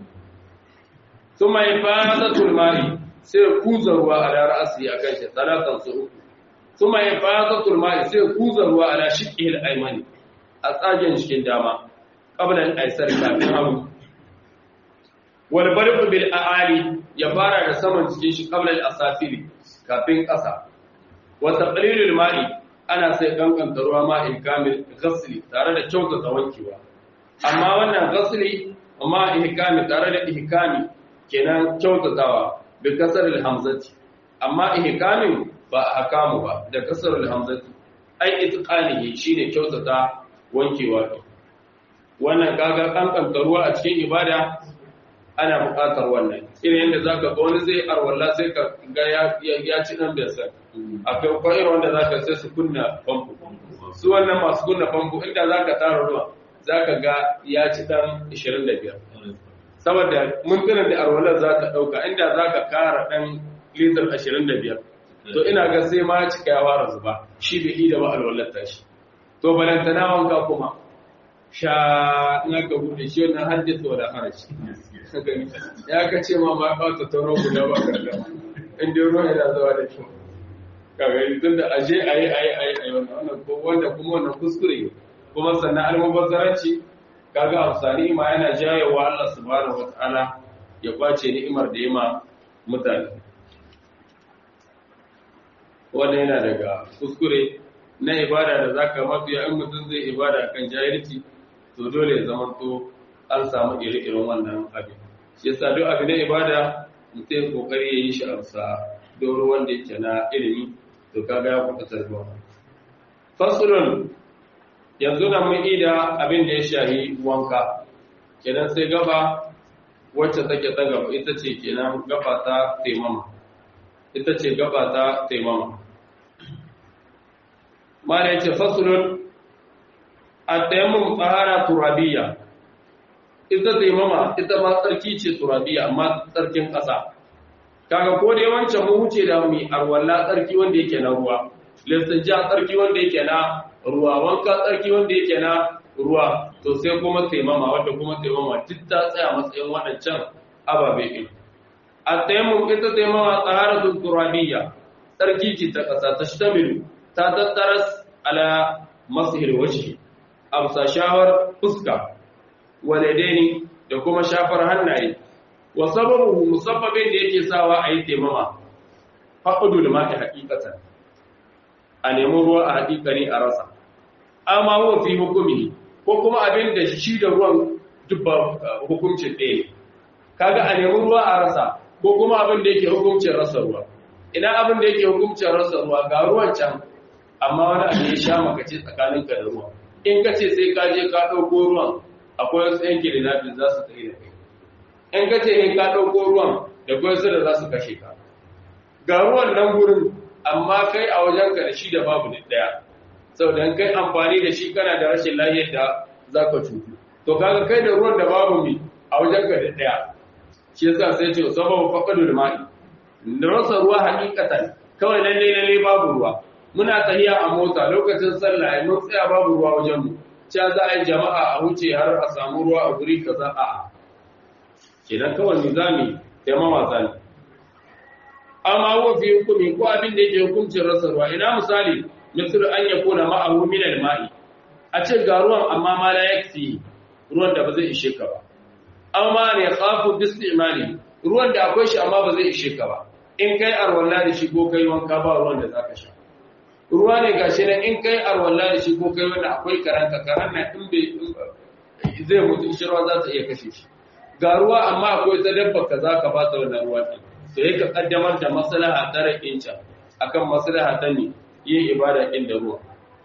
sun mai fasa tulmari sai ya kuza ruwa a lara asiri a kan shi talatan su uku sun mai fasa tulmari sai ya kuza ruwa a la shiƙihil aimani a tsagen cikin dama ƙabilan aisar kafin hagu wal barqu bil aali ya fara da saman cikin shi ƙabilan asafiri kafin ƙasa wa taqlilul ma'i ana sai kankanta ruwa ma'in kamil ghasli tare da kyautata wankewa amma wannan ghasli amma ihkami tare da ihkami kenan kyautatawa bi kasaril hamzati amma ihkamin ba ahkamu ba da kasaril hamzati ai itqanihi shine kyautata wankewa ɗin wannan kaga kankanta ruwa a cikin ibada ana buƙatar wannan irin yadda za ka ga wani zai arwalla sai ka ga ya ci ɗan bai san akwai kwayar wanda za ka sai su kunna famfo su wannan masu kunna famfo inda za ka tara ruwa za ka ga ya ci ɗan 25 saboda mintunan da arwallar za ka ɗauka inda za ka kara ɗan litar 25 to ina ga sai ma cika ya fara zuba shi bai da ba alwallar tashi to balantana wanka kuma sha in aka bude shi wannan haddisa da harashi ya ka ce ma ma ɓata tauro guda ba karda inda ruwa yana zuwa da kyau kaga tun da aje a yi a yi a yi a yi wannan ko wanda kuma wannan kuskure kuma sannan almubazzaranci kaga amsani ma yana jayewa Allah subhanahu wataala ya kwace ni'imar da ya ma mutane wannan yana daga kuskure na ibada da za ka mafiya in mutum zai ibada kan jahilci to dole ya zama to an samu ire-iren wannan abin shi yasa duk abin na ibada mutum kokari ya yi shi amsa doro wanda yake na ilimi to kaga ya kuɗa tarbiwa fasulun yanzu na mun ida abin da ya shahi wanka kenan sai gaba wacce take ta gaba ita ce kenan gaba ta taimama ita ce gaba ta taimama mala yace faslun at-tayammum tahara turabiyya ita taimama ita ma tsarki ce turabiyya amma tsarkin ƙasa kaga ko dai wancan mu wuce da mu arwalla tsarki wanda yake na ruwa listinja tsarki wanda yake na ruwa wanka tsarki wanda yake na ruwa to sai kuma taimama wanda kuma taimama duk ta tsaya matsayin waɗancan ababe ɗin at-tayammum ita taimama taharatun turabiyya tsarki ce ta ƙasa ta shtamilu ta tattaras ala masihir wajhi amsa shawar fuska waladaini da kuma shafar hannaye wa sababu musabbabin da yake sawa a yi taimama faqdul ma'i haqiqatan a nemi ruwa a haƙiƙani a rasa amma huwa fi hukumi ko kuma abin da shi da ruwan dubba hukuncin ɗaya ne kaga a nemi ruwa a rasa ko kuma abin da yake hukuncin rasa ruwa ina abin da yake hukuncin rasa ruwa ga ruwan can amma wani abu ya sha makace tsakaninka da ruwa in ka ce sai ka je ka ɗauko ruwan akwai wasu yanki da nafi za su tsaye da kai in ka ce in ka ɗauko ruwan da kwai su da za su kashe ka ga ruwan nan gurin amma kai a wajenka da shi da babu da daya saboda kai amfani da shi kana da rashin lafiyar da zaka cutu to kaga kai da ruwan da babu mi a wajenka da daya shi yasa sai ce sababu faqadul ma'i da rasa ruwa hakikatan kawai lalle lalle babu ruwa muna tahiya a mota lokacin sallah ai mun tsaya babu ruwa wajen mu cewa za a yi jama'a a wuce har a samu ruwa a guri kaza a'a kenan kawai nizami taimama zani amma huwa fi hukumi ko abin da yake hukuncin rasa ruwa ina misali misal an yakuna ma'ahu min al-ma'i a ce ga ruwan amma ma la yakfi ruwan da ba zai ishe ka ba amma ne khafu bi istimali ruwan da akwai shi amma ba zai ishe ka ba in kai arwalla da shi ko kai wanka ba ruwan da zaka sha ruwa ne gashi nan in kai arwalla da shi ko kai wanda akwai karanka karan na in bai zai mutu shi ruwa za ta iya kashe shi ga ruwa amma akwai ta dabba ka za ka ba ta wannan ruwa ɗin to ya ka kaddamar da maslaha ta rakin can akan maslaha ta ne yin ibada ɗin da ruwa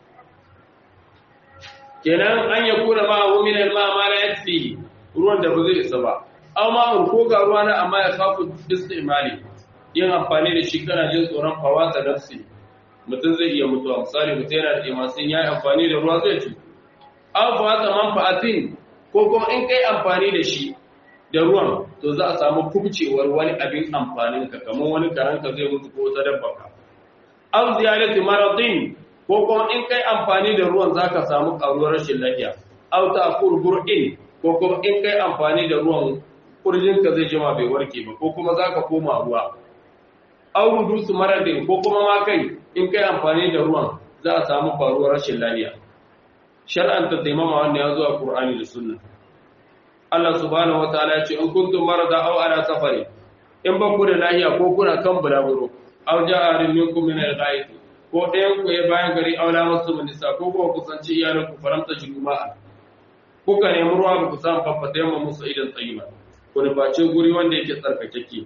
kenan an ya kuna ma hu min al-ma ma la yakfi ruwan da ba zai isa ba amma ko ga ruwa na amma ya kafu istimali yin amfani da shi kana jin tsoron fawata nafsi mutum zai iya mutuwa misali mutum yana da imasin ya yi amfani da ruwa zai ci an fawata manfa'atin ko kuma in kai amfani da shi da ruwan to za a samu kubcewar wani abin amfanin ka kamar wani karanka zai mutu ko ta dabba ka aw ziyarati maradin ko kuma in kai amfani da ruwan zaka samu karuwar rashin lafiya aw ta'fur bur'in ko kuma in kai amfani da ruwan kurjin ka zai jima bai warke ba ko kuma zaka koma ruwa aw hudusu maradin ko kuma ma kai in kai amfani da ruwan za a samu faruwar rashin lafiya shar'an ta taimama wanda ya zo a Qur'ani da Sunna Allah subhanahu wataala ya ce in kuntum marada aw ala safari in ba ku da lahiya ko kuna kan bulaguro aw ja'a minkum min al-ghaib ko ɗayan ku ya bayan gari aw la masu nisa ko ko kusanci iyalan ku faramta juma'a kuka nemi ruwa ba ku samu faffata yamma musu idan tsayiba ku nufaci guri wanda yake tsarkakeke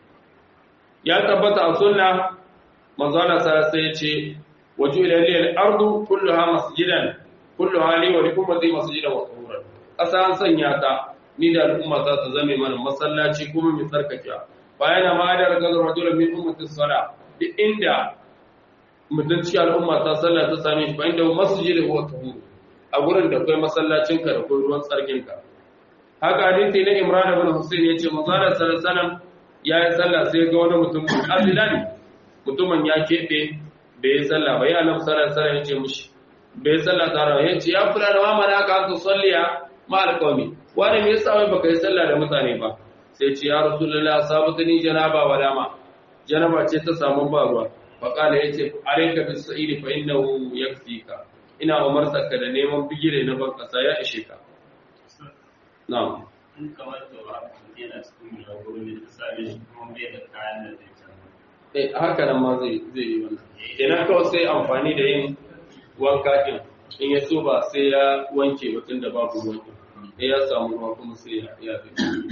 ya tabbata a sunna manzo Allah sallallahu alaihi ya ce waju ila al-ardu kulluha masjidan kulluha li wa likum masjidan wa tahuran ƙasa an sanya ta ni da al'umma za ta zame mana masallaci kuma mai tsarkakewa bayan ma da raga rajulun min ummati sala duk inda mutum cikin al'umma ta sallah ta same shi bayan da masjid huwa tahur a gurin da kai masallacin ka da kai ruwan tsarkin ka haka hadisi na Imran ibn Husayn yace manzo Allah sallallahu alaihi wasallam ya yi sallah sai ga wani mutum azilan mutumin ya kebe bai yi sallah ba ya annabi sallallahu alaihi wasallam yace mushi bai sallah tare yace ya fura da mamana ka an tusalliya ma alqawmi wani me yasa wai baka yi sallah da mutane ba sai ce ya rasulullah sabatani janaba wa dama janaba ce ta samu ba ruwa fa kala yace alayka bis sa'idi fa innahu yakfika ina umartaka da neman bigire na ban kasa ya ishe ka na'am in kamar da ba yana cikin gurin da ta same shi kuma bai da kayan da zai canza eh haka nan ma zai zai yi wannan kenan kawai sai amfani da yin wanka din in ya so ba sai ya wanke mutum da babu ruwan sai ya samu ruwa kuma sai ya ya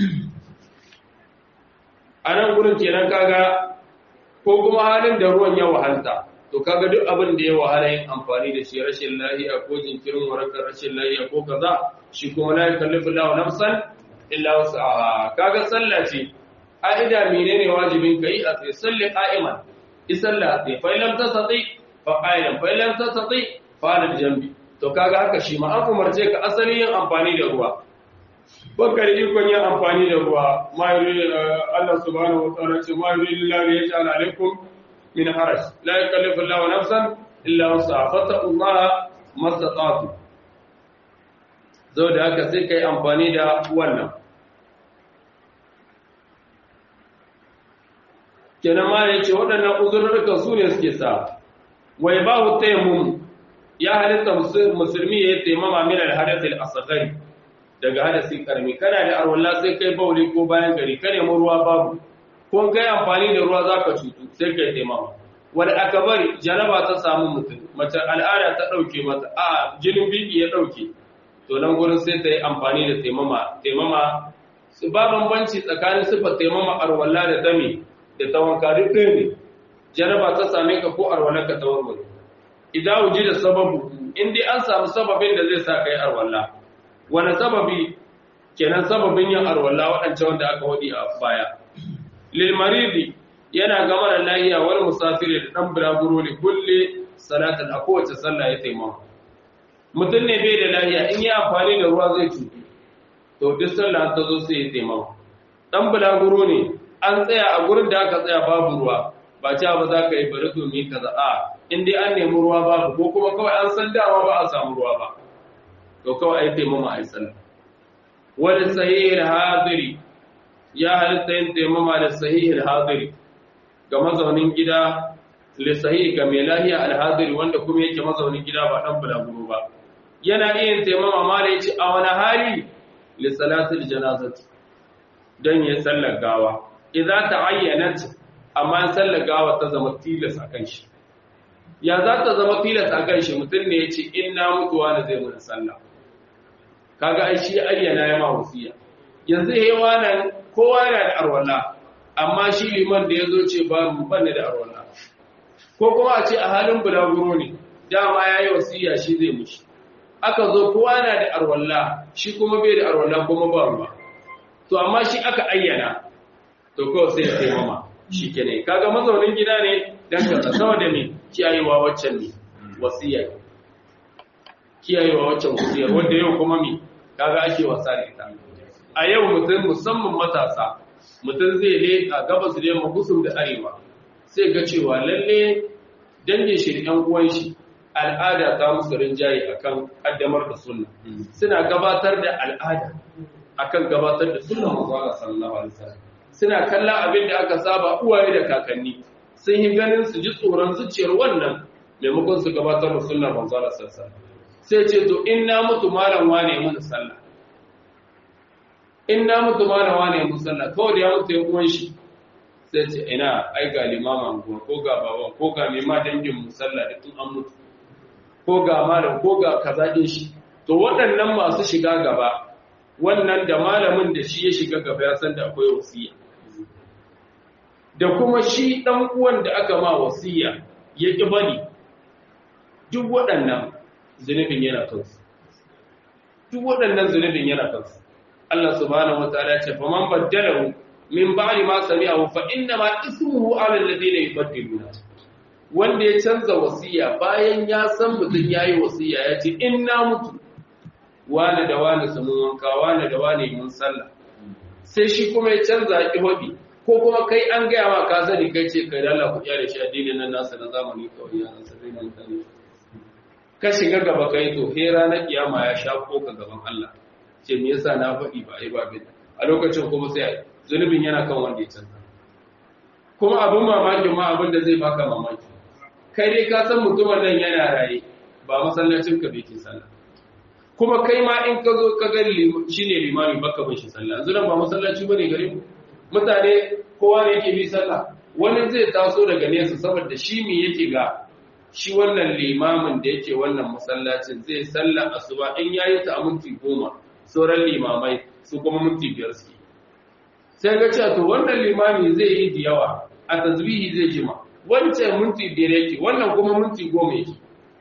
a nan gurin kenan kaga ko kuma halin da ruwan ya wahalta to kaga duk abin da ya wahala yin amfani da shi rashin lahiya ko jinkirin warakar rashin lahiya ko kaza shi kuma la yukallifu Allahu nafsan illa wus'aha kaga sallah ce a'ida menene wajibin kai a sai salli qa'iman isalla sai fa lam tasati fa qa'ilan fa lam tasati fa al jambi to kaga haka shi ma an umarce ka asali yin amfani da ruwa baka da ikon yin amfani da ruwa ma yuri Allah subhanahu wa ta'ala ce ma yuri lillahi ya ta'ala alaikum min haraj la yukallifu Allahu nafsan illa wus'aha fattaqullaha mastata'tu zo da haka sai kai amfani da wannan kenan ma ya ce waɗannan uzurrukan su ne suke sa wai ba hu taimum ya halitta musulmi ya yi taimama min al-hadathil asghari daga hadasi karmi kana da arwalla sai kai bauli ko bayan gari ka nemi ruwa babu ko kai amfani da ruwa zaka cutu sai kai taimama wal akbari janaba ta samu mutum mace al'ada ta dauke mata a jinin biki ya dauke to nan gurin sai ta yi amfani da taimama taimama ba bambanci tsakanin sifar taimama arwalla da dami da ta wanka duk ɗaya ne janaba ta same ka ko arwalla ka ta warware idan wuji da sababu in dai an samu sababin da zai sa ka yi arwalla wani sababi kenan sababin yin arwalla waɗancan wanda aka waɗi a baya lil maridi yana ga mara lahiya wal musafiri da dan bulaguro ne kulle salatin a kowace sallah ya taimama mutum ne bai da lahiya in yi amfani da ruwa zai cutu to duk sallah ta zo sai ya taimama dan bulaguro ne an tsaya a gurin da aka tsaya babu ruwa ba ta ba za ka yi bari to mi kaza a in dai an nemi ruwa babu ko kuma kawai an san dama ba a samu ruwa ba to kawai ai taimama ai sallah wal sahih hadiri ya halitta yin taimama da sahih hadiri ga mazaunin gida li sahih ga mai lahiya al hadiri wanda kuma yake mazaunin gida ba dan bulaguro ba yana iya yin taimama ma da yace a wani hali li salatil janazati dan ya sallar gawa idza ta'ayyanat amma sallar gawa ta zama tilas akan shi ya za ta zama tilas akan shi mutum ne yace in na mutuwa na zai mun sallah kaga ai shi ayyana ya ma wasiya yanzu yayi wannan kowa yana da arwala amma shi liman da yazo ce ba mu banne da arwala ko kuma a ce a halin bulaguro ne dama yayi wasiya shi zai mushi aka zo kowa yana da arwala shi kuma bai da arwala kuma ba ruwa to amma shi aka ayyana to kawai sai ya taimama shi kenan kaga mazaunin gida ne dan kaza saboda me kiyayewa waccan ne wasiya kiyayewa waccan wasiya wanda yau kuma me kaga ake wasa da ita a yau mutum musamman matasa mutum zai le a gabas da yamma kusur da arewa sai ga cewa lalle dangin shi da yan uwan shi al'ada ta musu rinjaye akan kaddamar da sunna suna gabatar da al'ada akan gabatar da sunna manzo Allah sallallahu alaihi wasallam suna kallon abin da aka saba uwaye da kakanni sun yi ganin su ji tsoron zuciyar wannan maimakon su gabatar da sunnar manzo Allah sallallahu alaihi wasallam sai ce to in na mutu malam wane mun sallah in na mutu malam wane mun sallah kawai da ya mutu ya uwan shi sai ce ina ai ga limaman guwa ko ga baban ko ga mai ma dangin mu sallah da tun an mutu ko ga malam ko ga kaza din shi to waɗannan masu shiga gaba wannan da malamin da shi ya shiga gaba ya san da akwai wasiya da kuma shi dan uwan da aka ma wasiya ya ki bari duk waɗannan zunubin yana kansu duk waɗannan zunubin yana kansu Allah subhanahu wataala ya ce fa man baddalahu min ba'di ma sami'ahu fa inna ma ismuhu 'ala alladhina yubaddiluna wanda ya canza wasiya bayan ya san mutum yayi wasiya ya ce in na mutu wani da wani su mun wanka wani da wani mun sallah sai shi kuma ya canza ki hodi ko kuma kai an gaya ma ka sani kai ce kai da Allah ku kyale shi addinin nan nasa na zamani kawai ya san sai mun sani ka shiga gaba kai to he ranar kiyama ya shafo ka gaban Allah ce me yasa na faɗi ba ai ba bin a lokacin kuma sai zunubin yana kan wanda ya canza kuma abin mamakin ma abin da zai baka mamaki kai dai ka san mutumin nan yana raye ba masallacin ka bai ke sallah kuma kai ma in ka zo ka ga shine limami baka bin shi sallah yanzu nan ba masallaci bane gare mu mutane kowa ne yake bi sallah wani zai taso daga nesa saboda shi me yake ga shi wannan limamin da yake wannan masallacin zai sallah asuba in yayi ta a minti goma sauran limamai su kuma minti biyar suke sai ga cewa to wannan limami zai yi da yawa a tasbihi zai jima wancan minti biyar yake wannan kuma minti goma yake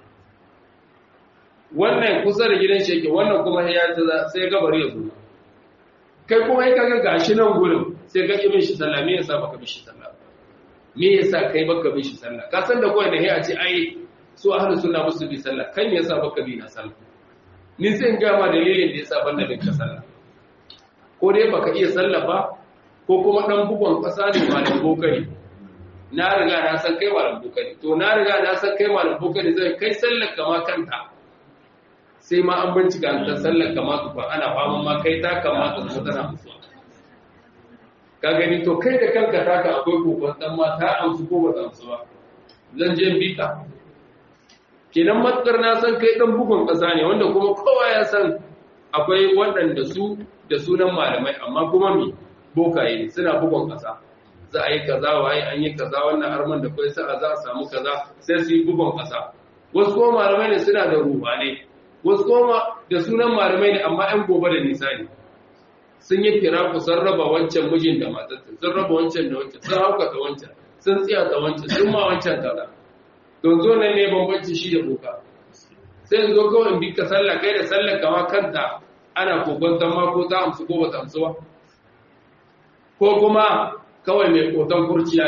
wannan kusa da gidan shi yake wannan kuma ya ta sai gabar ya zo kai kuma ya kaga gashi nan gurin sai ka ki shi sallah me yasa baka bi shi sallah me yasa kai baka bi shi sallah ka san da kawai da a ce ai su ahlus sunna musu bi sallah kai me yasa baka bi na sallah ni sai in ga ma dalilin da yasa banda bin ka sallah ko dai baka iya sallah ba ko kuma dan bugon kasa ne malam bokari na riga na san kai malam bokari to na riga na san kai malam bokari zai kai sallar kama kanta sai ma an bincika ta sallar kama tufa ana faman ma kai ta kamata su tana musu ka gani to kai da kanka taka akwai kokon dan ma ta amsu ko ba ta amsu ba zan je bita kenan matsar na san kai dan bugun kasa ne wanda kuma kowa ya san akwai waɗanda su da sunan malamai amma kuma me bokaye ne suna bugun kasa za a yi kaza waye an yi kaza wannan arman da kai sa'a za a samu kaza sai su yi bugun kasa wasu kuma malamai ne suna da ruhanai wasu kuma da sunan malamai ne amma ‘yan gobe da nisa ne sun yi firaku sun raba wancan mijin da matattu sun raba wancan da wancan sun haukata wancan sun tsiyata wancan sun ma wancan kaza don zo nan ne bambanci shi da boka sai in zo kawai in bi ka sallah kai da sallah kama kanta ana kokon ma ko ta amsu ko ba ta amsu ba ko kuma kawai mai koton kurciya ne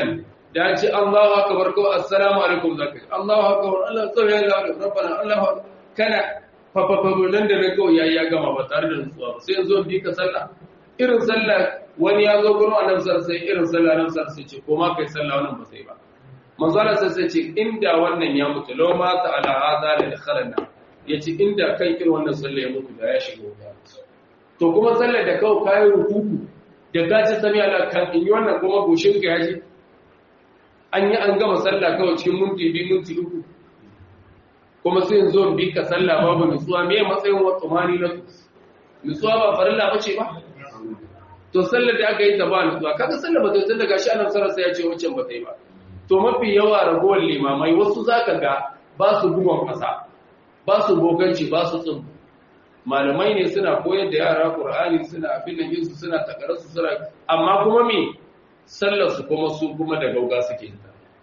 da ce Allahu akbar ko assalamu alaikum zaka Allahu akbar Allah tsawaya Allah rabbana Allahu akbar kana fafafafu nan da na kawai yayi ya gama ba tare da nutsuwa ba sai yanzu bi ka sallah irin sallah wani ya zo gurin annabi sallallahu sai irin sallah nan sallallahu sai ce ko ma kai sallah wannan ba sai ba manzo Allah sai ce inda wannan ya mutu law ma ta ala hada la dakhalna yace inda kai irin wannan sallah ya mutu da ya shiga wuta to kuma sallar da kawai kayi rukuku da gaci sami Allah kan in yi wannan kuma goshin ka yaji an yi an gama sallah kawai cikin minti biyu minti uku kuma sai zo bi ka sallah babu nutsuwa me matsayin wa tsumani na nutsuwa ba farilla bace ba to sallar da aka yi ta ba nutsuwa kaga sallar ba ta tun daga shi annabi sallallahu ya ce wancan ba ta yi ba to mafi yawa ragowar limamai wasu zaka ga ba su bugon kasa ba su boganci ba su tsubu malamai ne suna koyar da yara qur'ani suna abin da yinsu suna takararsu suna amma kuma me sallar su kuma su kuma da gauga suke ta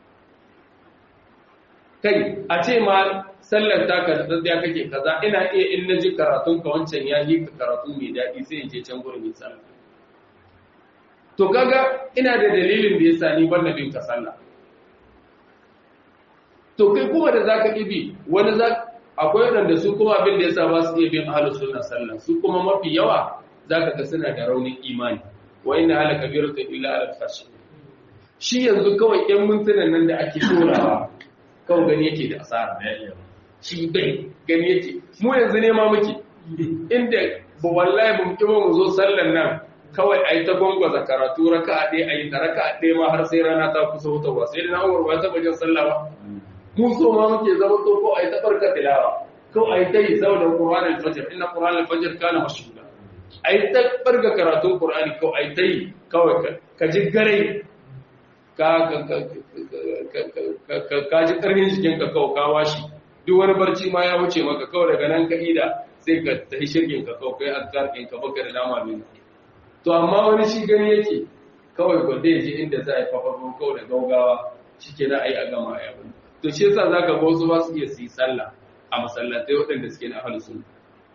kai a ce ma sallar ta ka da kake kaza ina iya in naji karatun ka wancan ya yi ka karatu mai daɗi sai in je can gurin yin sallah to kaga ina da dalilin da yasa ni ban bin ka sallah to kai kuma da zaka ibi wani za akwai wanda su kuma abin da yasa ba su iya bin ahlus sunna sallah su kuma mafi yawa zaka ga suna da raunin imani wa inna ala kabiratu illa ala fashi shi yanzu kawai yan mintunan nan da ake dorawa kawai gani yake da asara shi bai gani yake mu yanzu ne ma muke inda ba wallahi mun ki mu zo sallan nan kawai ayi ta gwangwaza karatu raka'a ɗaya ayi ta raka'a ɗaya ma har sai rana ta kusa hutawa sai da na umar ba ta bajin sallah ba mu so ma muke zama to ko ayi ta barka tilawa ko ayi ta yi saboda qur'anul fajr inna qur'anul fajr kana mashhuda ayi ta barka karatun qur'ani ko ayi ta yi kawai ka ji gare ka ka ji ƙarfin jikinka kawai ka washi duk wani barci ma ya wuce maka kawai daga nan ka ida sai ka tafi shirgin ka kawai kai azkarkin ka baka da dama min to amma wani shi gani yake kawai gwanda ya je inda za a yi fafafon kawai da gaugawa shi ke na a yi a gama a yabin to shi yasa za ka ga wasu ba su iya su yi sallah a masallatai waɗanda suke na ahalu sunna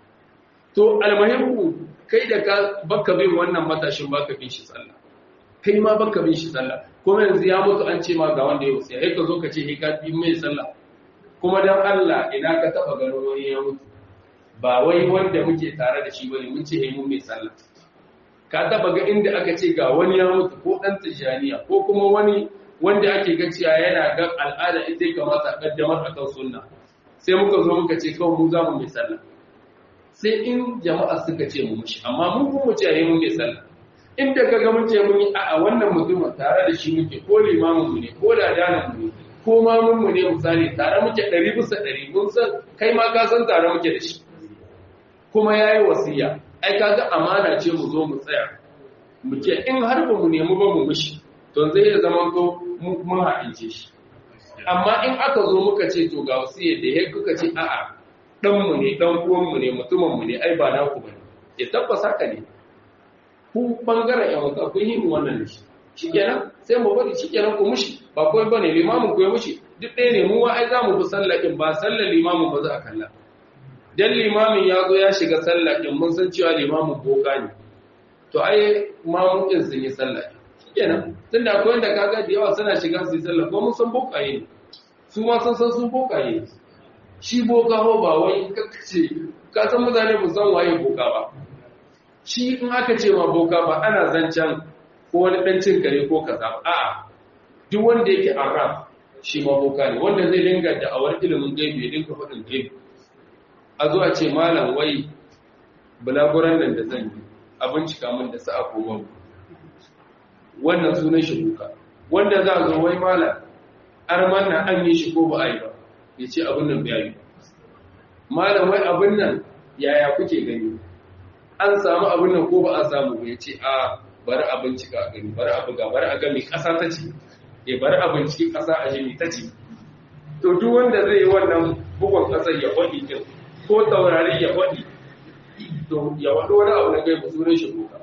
to almuhimmu kai da ka baka bin wannan matashin baka bin shi sallah kai ma baka bin shi sallah kuma yanzu ya mutu an ce ma ga wanda ya wuce sai ka zo ka ce ka bi mai sallah kuma dan Allah ina ka taba gano wani ya mutu ba wai wanda muke tare da shi bane mun ce eh mun mai sallah ka taba ga inda aka ce ga wani ya mutu ko dan tijaniya ko kuma wani wanda ake ga cewa yana ga al'ada ita ya kamata a kaddamar akan sunna sai muka zo muka ce kawai mu za mu mai sallah sai in jama'a suka ce mu mushi amma mun kuma ce eh mun mai sallah inda kaga mun ce mun yi a wannan mutumin tare da shi muke ko limamin mu ne ko ladanin mu ne ko mamun mu ne misali tare muke 100 bisa 100 mun san kai ma ka san tare muke da shi kuma yayi wasiya ai kaga amana ce mu zo mu tsaya mu ce in har ba mu nemi ba mu mishi to zai ya zama to mun haɗince shi amma in aka zo muka ce to ga wasiyar da ya kuka ce a'a dan mu ne dan uwan mu ne mutumin mu ne ai ba naku bane ya tabbasa ka ne ku bangaren yan wata kun yi wannan da shi shikenan sai mu bari shikenan ku mushi ba kawai bane limamin ku ya mushi duk ɗaya ne mu wa ai zamu bi sallakin ba sallar limamin ba za a kalla dan limamin ya zo ya shiga sallakin mun san cewa limamin boka ne to ai mamun din sun yi sallah shikenan tunda akwai wanda kaga da yawa suna shiga su yi sallah ko mun san bokaye ne su ma san san su bokaye ne shi boka ho ba wai kakace ka san mutane ba san waye boka ba shi in aka ce ma boka ba ana zancen ko wani ɗan cin kare ko kaza a'a duk wanda yake arab shi ma boka ne wanda zai dinga da awar ilimin gaibi ya dinga faɗin gaibi a zuwa ce malam wai bulaguran nan da zan yi a bincika min da sa'a ko babu wannan sunan shi boka wanda za a zo wai malam arman na an yi shi ko ba a yi ba ya ce abin nan bai yi malam wai abin nan yaya kuke gani an samu abin nan ko ba a samu ya ce a bari a bincika a gani bari a buga bari a gami ƙasa ta ce ya bari a binciki ƙasa a jimi ta ce to duk wanda zai yi wannan bugun ƙasar ya faɗi kin ko taurari ya faɗi to ya waɗo wani abu na gai ba sunan shi kuka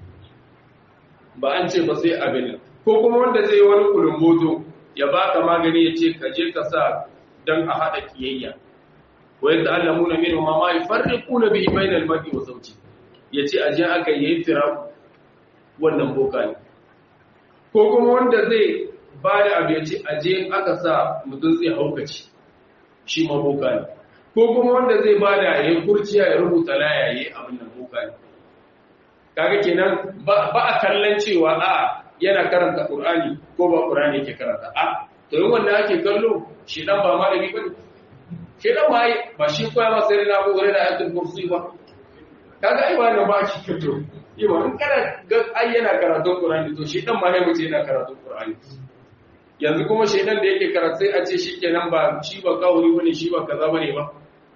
ba an ce ba sai abin nan ko kuma wanda zai yi wani kulumboto ya baka magani ya ce ka je ka sa don a haɗa kiyayya wa yadda allamuna minhu ma ma yufarriquna bihi bainal mar'i wa zawji ya ce aje aka yi fira wannan boka ne ko kuma wanda zai ba da abu ya ce aje aka sa mutum zai haukaci shi ma boka ne ko kuma wanda zai ba da ya kurciya ya rubuta laya ya abin nan boka ne kaga kenan ba a kallon cewa a yana karanta qur'ani ko ba qur'ani yake karanta a to yin wanda ake kallo shi dan ba malami bane shi dan ba ba shi koya masa sai na ko da ayatul kursi ba kaga ai wannan ba shi kato yawa in kana ga ai yana karatun qur'ani to shi dan ma ne mutum yana karatun qur'ani yanzu kuma shedan da yake karatu sai a ce shi kenan ba shi ba kawuri bane shi ba kaza bane ba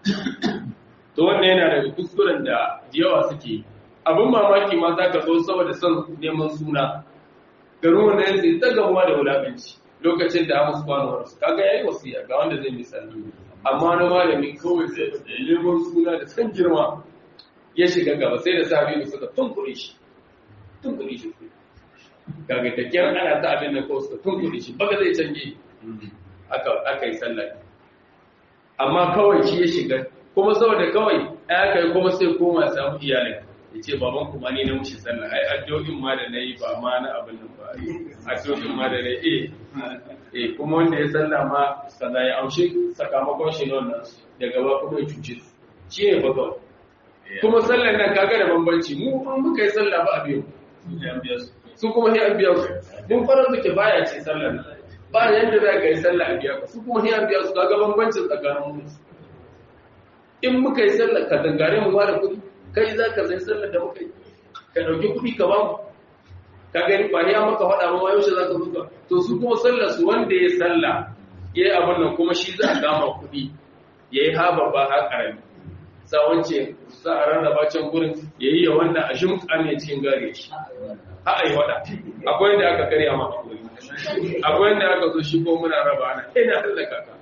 to wannan yana daga kuskuren da yawa suke abin mamaki ma za ka zo saboda son neman suna garin wanda yanzu ta gamuwa da wulaƙanci lokacin da hamus kwanuwar su kaga yayi wasiya ga wanda zai misali amma na malami kawai sai neman suna da san girma ya shiga gaba sai da sabi da suka tunkure shi tunkure shi kaga ta kiyar ana ta abin da kawai suka tunkure shi baka zai canje aka yi sallah amma kawai shi ya shiga kuma saboda kawai ya kai kuma sai koma samu iyalin ya ce baban kuma ni na mushi sallah ai addu'o'in ma da nayi ba ma na abin nan ba addu'o'in ma da nayi eh eh kuma wanda ya sallah ma kaza ya aushe sakamakon shi ne wannan daga ba kuma ya cuce shi ne ba kawai kuma sallar nan kaga da bambanci mu in muka yi sallah ba a biyu su kuma sai an biya su mun fara suke baya ce sallar nan ba yanda za ka yi sallah a biya su kuma sai an biya su kaga bambancin tsakanin mu in muka yi sallah ka dangare mu ba da kuɗi kai za ka zai sallar da muka yi ka ɗauki kuɗi ka ba mu ka gani ba ya maka faɗa ma yaushe za ka zuka to su kuma sallar su wanda ya sallah ya yi abin nan kuma shi za a gama kuɗi ya yi haba ba ha ƙarami sa wance za a rarraba can gurin ya yi ya wannan a shimka ne cikin gare shi ha a yi waɗa akwai yadda aka karya ma akwai yadda aka zo shi ko muna raba ana ina hallaka ka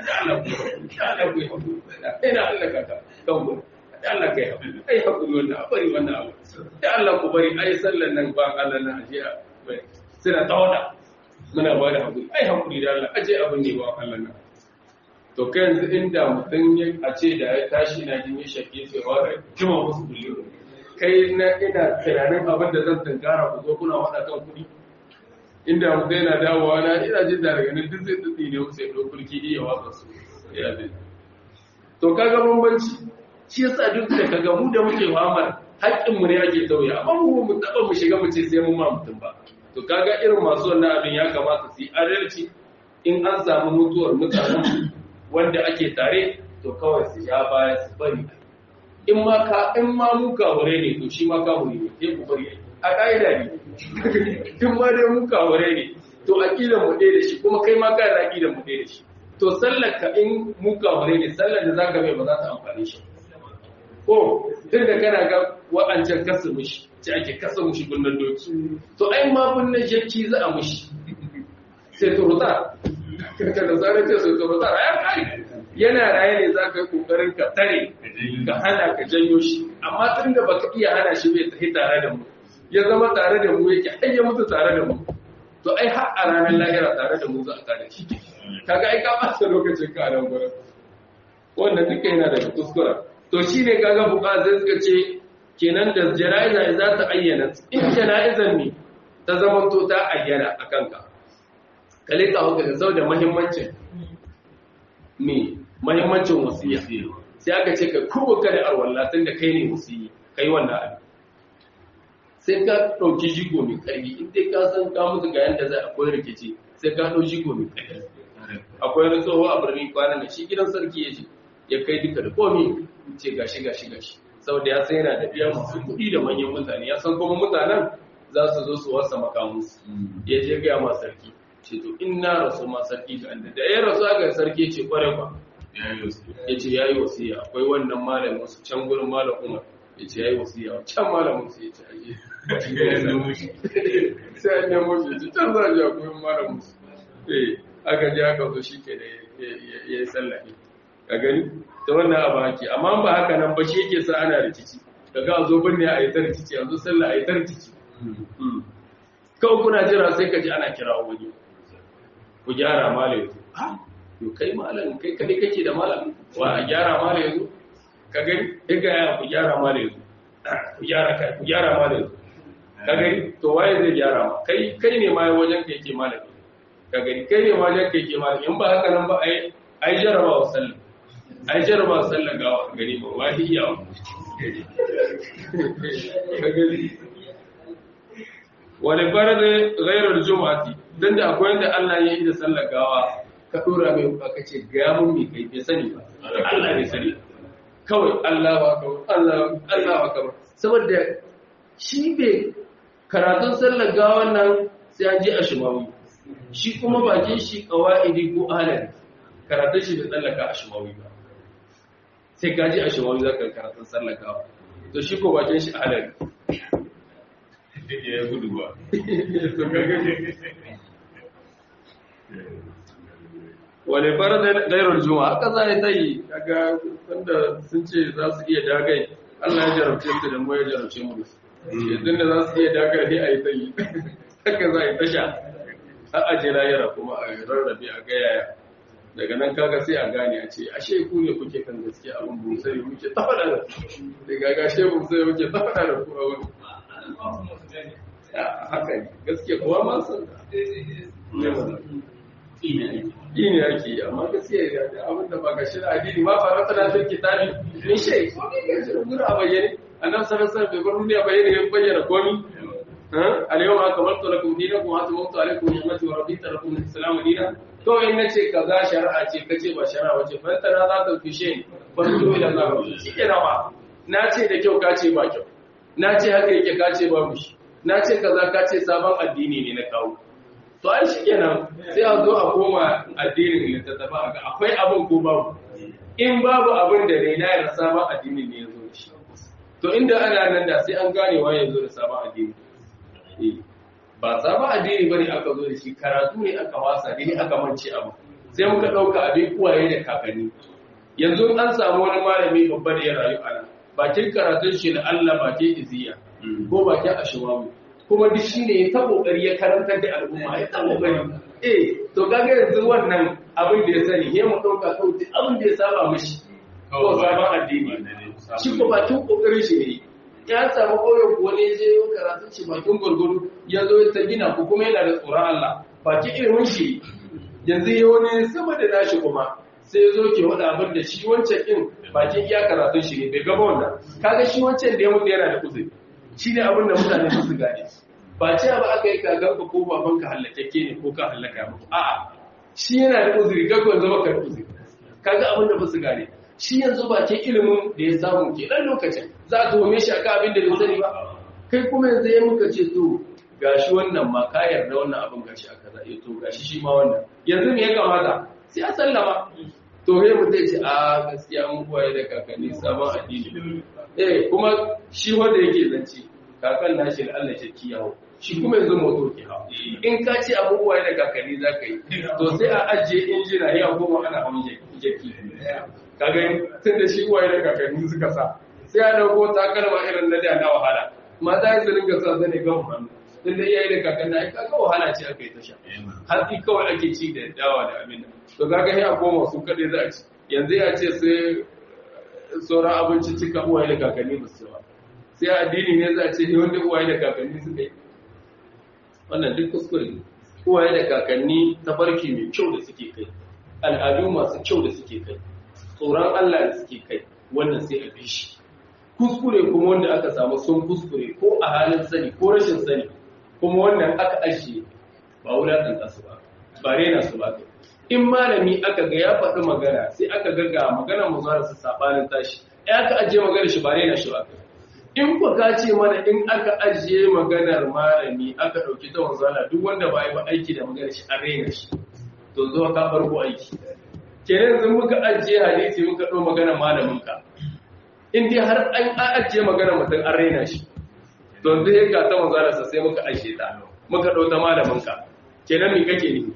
ina hallaka ka kan gurin da Allah kai haƙuri ai haƙuri wannan a bari wannan abu da Allah ku bari ai sallan nan ba Allah na aje suna tawada muna ba da haƙuri ai haƙuri da Allah aje abin ne ba Allah na to kai yanzu inda mutum ya a ce da ya tashi na jin ya shake sai wa da jima musu kullu kai na ina tunanin abin da zan tunkara ku zo kuna wada kan kuɗi inda mutum yana dawowa na ina jin da daga nan duk zai tsitsi ne sai dokulki iya watsa su ya zai to kaga bambanci shi yasa duk da kaga mu da muke famar haƙƙin mu ne ake tauya amma mu mu taba mu shiga mu ce sai mun ma mutum ba to kaga irin masu wannan abin ya kamata su yi adalci in an samu mutuwar mutanen wanda ake tare to kawai su ja baya su bari in ma ka in ma mu kawure ne to shi ma kawure ne sai ku bari a ƙa'ida ne in ma dai mu kawure ne to aqidan mu ɗaya da shi kuma kai ma kana aqidan mu ɗaya da shi to sallar ka in mu kawure ne sallar da zaka mai ba za ta amfane shi ko tun da kana ga wa'ancan kasa mushi ce ake kasa mushi gunnan doki to ai ma gunnan jakki za a mushi sai turuta ka da zarar ce sai turuta ya kai yana raye ne za ka yi kokarin ka tare ka hana ka janyo shi amma tun da baka iya hana shi bai tafi tare da mu ya zama tare da mu yake har ya mutu tare da mu to ai har a ranar lahira tare da mu za a tare shi kaga ai ka ɓata lokacin ka a nan gurin wannan duka yana daga kuskura to shi ne kaga buka zai suka ce kenan da jana'iza za ta ayyana in jana'izar ne ta zama to ta ayyana a kanka kale ka hauka da sau da mahimmancin me mahimmancin wasiya sai aka ce ka kurwa ka da arwalla tun da kai ne wasiyi kai wannan abin sai ka ɗauki jigo mai ƙarfi in dai ka san ka mutu ga yanda za a koyi rikici sai ka ɗau jigo mai ƙarfi akwai wani tsoho a birnin kwanan da shi gidan sarki ya ce ya kai duka da komi ce gashi gashi gashi saboda ya san yana da biya masu kuɗi da manyan mutane ya san kuma mutanen za su zo su wasa makamusu ya je gaya ma sarki ce to in na rasu ma sarki ga inda da ya rasu aka sarki ce kware ba ya ce ya yi wasiya akwai wannan malamin su can gurin malam umar ya ce ya yi wasiya can malamin su ya ce aje sai an nemo shi ya ce can za a je akwai malamin su eh aka je aka zo shi ke da ya yi sallahi ka gani ta wannan abu hake amma ba haka nan ba shi yake sa ana rikici daga a zo binne a yi ta rikici yanzu sallah a yi ta rikici kawai kuna jira sai ka ji ana kira wani ku gyara mala yanzu yau kai malam kai kadai kake da malam wa a gyara mala yanzu ka gani ya gaya ku gyara mala yanzu ku gyara kai ku gyara mala yanzu ka gani to waye zai gyara ma kai kai ne ma wajen ka yake malam ka gani kai ne ma jan keke ma in ba haka nan ba ai ai jaraba wa sallah ai jaraba wa sallah ga gani ba wani iya ka gani wani farade ghairar juma'ati dan da akwai yadda Allah ya yi da sallar gawa ka dora mai ka ce ga mun mi kai bai sani ba Allah bai sani kawai Allah ba ka Allah Allah ba ka saboda shi bai karatun sallar gawan nan sai an je a shimawi shi kuma bakin shi qawaidi ko alal karatun shi bai tsallaka a shimawi ba sai ka je a shimawi zaka karatun sallar gawa to shi ko bakin shi alal ya gudu ba wale faradar gairar juma'a haka za a yi kaga wanda sun ce za su iya dagai Allah ya jarabce su da mu ya jarabce mu yanzu da za su iya dagai ne a yi tsayi haka za a yi tasha a aje layara kuma a rarrabe a gayaya daga nan kaga sai a gane a ce ashe ku ne kuke kan gaskiya abin busari muke ta faɗa da daga gashe busari muke ta faɗa da ku a wani haka ne gaskiya kuwa ma sun ne ake yi amma gaskiya ya da abin da ba ga shi da addini ma fara tana fil kitabi min shay ko ne ga shi gudu a bayyane annabi sallallahu alaihi wasallam bai bar duniya bayyane ya bayyana komi al-yawma akmaltu lakum dinakum wa atmamtu alaykum ni'mati wa raditu lakum al-islamu dinan to in nace kaza shari'a ce kace ba shari'a wace fa tana za ta fishe ba to ila Allah shi ke rawa na ce da kyau ka ce ba kyau na ce haka yake ka ce ba mushi na ce kaza ka ce sabon addini ne na kawo to ai shi kenan sai a zo a koma addinin littattafa a ga akwai abin ko babu in babu abin da ne na yana sabon addini ne ya zo da shi to inda ana nan da sai an gane wa ya zo da sabon addini ba sabon addini ba ne aka zo da shi karatu ne aka wasa ne aka mance abu sai muka ɗauka abin kuwaye da kakanni yanzu an samu wani malami babba da ya rayu a nan bakin karatun shi na Allah bakin iziya ko bakin ashimamu kuma duk shi ne ta kokari ya karantar da al'umma ya ta kokari eh to kaga yanzu wannan abin da ya sani he mu dauka kawai duk abin da ya saba mishi ko sabon addini shi ko bakin kokarin shi ne ya samu koyon ko ne je yau karatun shi bakin gurguru ya zo ta gina ko kuma yana da tsoron Allah bakin ilimin shi yanzu ya wani sama da nashi kuma sai ya zo ke wada abin da shi wancan din bakin iya karatun shi ne bai gaba wannan kaga shi wancan da ya mutu yana da uzuri shi ne abin da mutane su gane ba ce ba aka yi kagan ka ko baban ka hallakakke ne ko ka hallaka muku a'a shi yana da uzuri ga ko zama ka uzuri kaga abin da ba su gane shi yanzu ba ke ilimin da ya samu ke dan lokacin za a tuhume shi akan abin da bai sani ba kai kuma yanzu ya muka ce to gashi wannan ma ka yarda wannan abin gashi aka za to gashi shi ma wannan yanzu me ya kamata sai a sallama to he mu zai ce a gaskiya mun koyi da kakanni sabon addini eh kuma shi wanda yake zance kakan nashi da Allah ya kiyawo shi kuma yanzu moto ke hawa in ka ce abubuwa da kakanni za ka yi to sai a ajiye injina ya goma ana hawan jaki ka gani tun da shi uwaye da kakanni suka sa sai a dauko takalma irin na da na wahala mata ya ringa sa zane gan hannu tun da iyaye da kakanni ai kaga wahala ce aka yi ta sha hatsi kawai ake ci da dawa da abin da to kaga sai a goma su kaɗai za a ci yanzu ya ce sai sauran abinci cika uwaye da kakanni ba su ba sai addini ne za a ce ne wanda uwaye da kakanni suka yi wannan duk kuskure ne uwaye da kakanni tafarki mai kyau da suke kai al'adu masu kyau da suke kai tsoron Allah da suke kai wannan sai a bi shi kuskure kuma wanda aka samu sun kuskure ko a halin sani ko rashin sani kuma wannan aka ajiye ba wulaƙanta su ba ba rena su ba in malami aka ga ya faɗi magana sai aka ga ga magana mu zuwa su sabanin tashi ai aka ajiye magana shi ba rena shi ba in ku ka ce mana in aka ajiye maganar malami aka ɗauki ta wanzala duk wanda ba yi ba aiki da maganar shi an rena shi to zo ka farko aiki kenan yanzu muka ajiye hadisi muka ɗau maganar malamin ka in dai har an ajiye maganar mutum an rena shi to zai ga ta wanzala sai muka ajiye ta muka ɗau ta malamin ka kenan me kake ne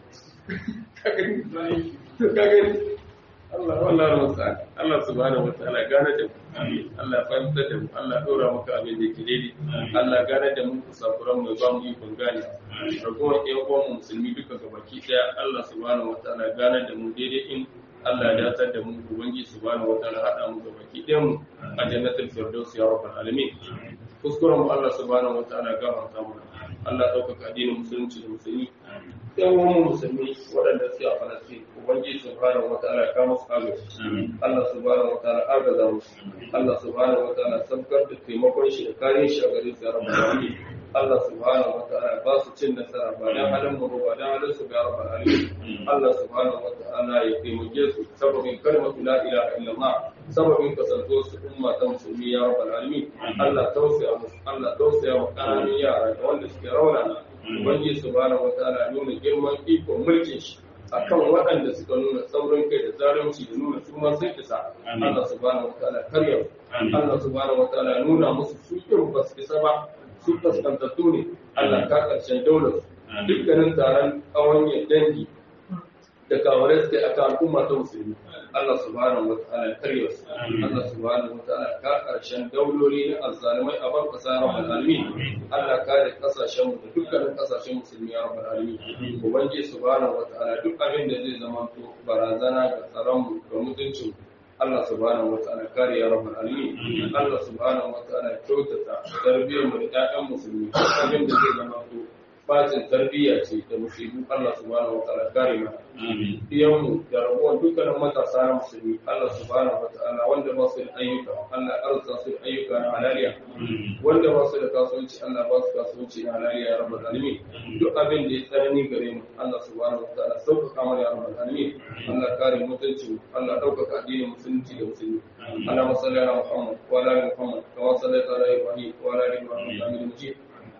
kagani Allah wallah musta'an Allah subhanahu wataala gane da mu Allah fahimta da mu Allah dora maka abin da yake daidai Allah gane da mu kusakuran mu ba mu yi kun gane ragowar ɗan uwan mu musulmi duka gabaki daya Allah subhanahu wataala gane da mu daidai in Allah ya datar da mu ubangi subhanahu wataala hada mu gabaki ɗayan mu a jannatul firdaus ya rabbal alamin kuskuren mu Allah subhanahu wataala gafarta mana Allah ɗaukaka addinin musulunci da musulmi yan wani musulmi waɗanda suke a Falastin ubangiji subhanahu wataala ka musu agaji Allah subhanahu wataala agaza musu Allah subhanahu wataala sabkar da taimakon shi da kare shi a gare su ya rabbal alamin Allah subhanahu wataala ba su cin nasara ba dan halin mu ba dan halin su ya rabbal alamin Allah subhanahu wataala ya taimake su sababin kalmatu la ilaha illallah sababin kasanto su umma ta musulmi ya rabbal alamin Allah tausaya musu Allah tausaya wa kananun yara da wanda suke raunana Ubangiji subhanahu wataala nuna girman ikon mulkin shi akan waɗanda suka nuna saurin kai da zalunci da nuna su ma sun isa Allah subhanahu wataala karya Allah subhanahu wataala nuna musu su kin ba su isa ba su kaskantattu ne Allah ka karshen daular su dukkanin taron ƙawanyar dangi da kawarai suke a kan al'umma ta musulmi Allah subhanahu wa ta'ala karya su Allah subhanahu wa ta'ala ka karshen dauloli na azzalimai a bar kasa rabbal alamin Allah ka da kasashen mu da dukkanin kasashen musulmi ya rabbal alamin ubangiji subhanahu wa ta'ala duk abin da zai zama to barazana ga tsaron mu da mutuncin Allah subhanahu wa ta'ala kare ya rabbal alamin Allah subhanahu wa ta'ala kyautata tarbiyyar mu da ƴaƴan musulmi duk abin da zai zama to bacin tarbiyya ce da musibu Allah subhanahu wataala kare mana iyanmu da rabuwar dukkanin matasa na musulmi Allah subhanahu wataala wanda ba su da ayyuka Allah arzuta su da ayyuka na halaliya wanda ba su da kasuwanci Allah ba su kasuwanci na halaliya ya rabbal alamin duk abin da ya tsanani gare mu Allah subhanahu wataala sauƙaƙa mana ya rabbal alamin Allah kare mutunci Allah ɗaukaka addinin musulunci da musulmi Allah salli ala Muhammad wa ala ali Muhammad kama sallaita ala Ibrahim wa ala ali Ibrahim innaka Hamidum Majid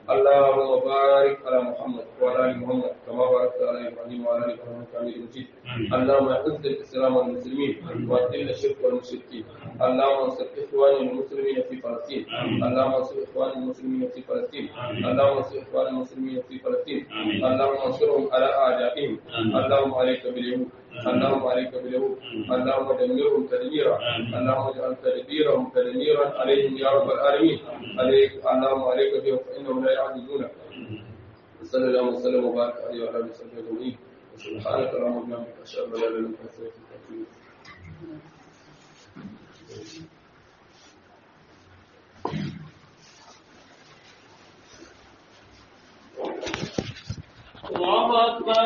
اللهم بارك على محمد وعلى ال محمد كما باركت على ابراهيم وعلى ال ابراهيم انك حميد مجيد اللهم اعز الاسلام والمسلمين واذل الشرك والمشركين اللهم انصر اخواننا المسلمين في فلسطين اللهم انصر اخواننا المسلمين في فلسطين اللهم انصر اخواننا المسلمين في فلسطين اللهم انصرهم على اعدائهم اللهم عليك باليهود اللهم عليك باليهود اللهم دمرهم تدميرا اللهم اجعل تدبيرهم تدميرا عليهم يا رب العالمين عليك اللهم عليك بهم فانهم لا يعجزونك صلى الله وسلم وبارك عليه وعلى اله وصحبه اجمعين سبحانك اللهم وبحمدك اشهد ان لا اله الا انت استغفرك واتوب الله أكبر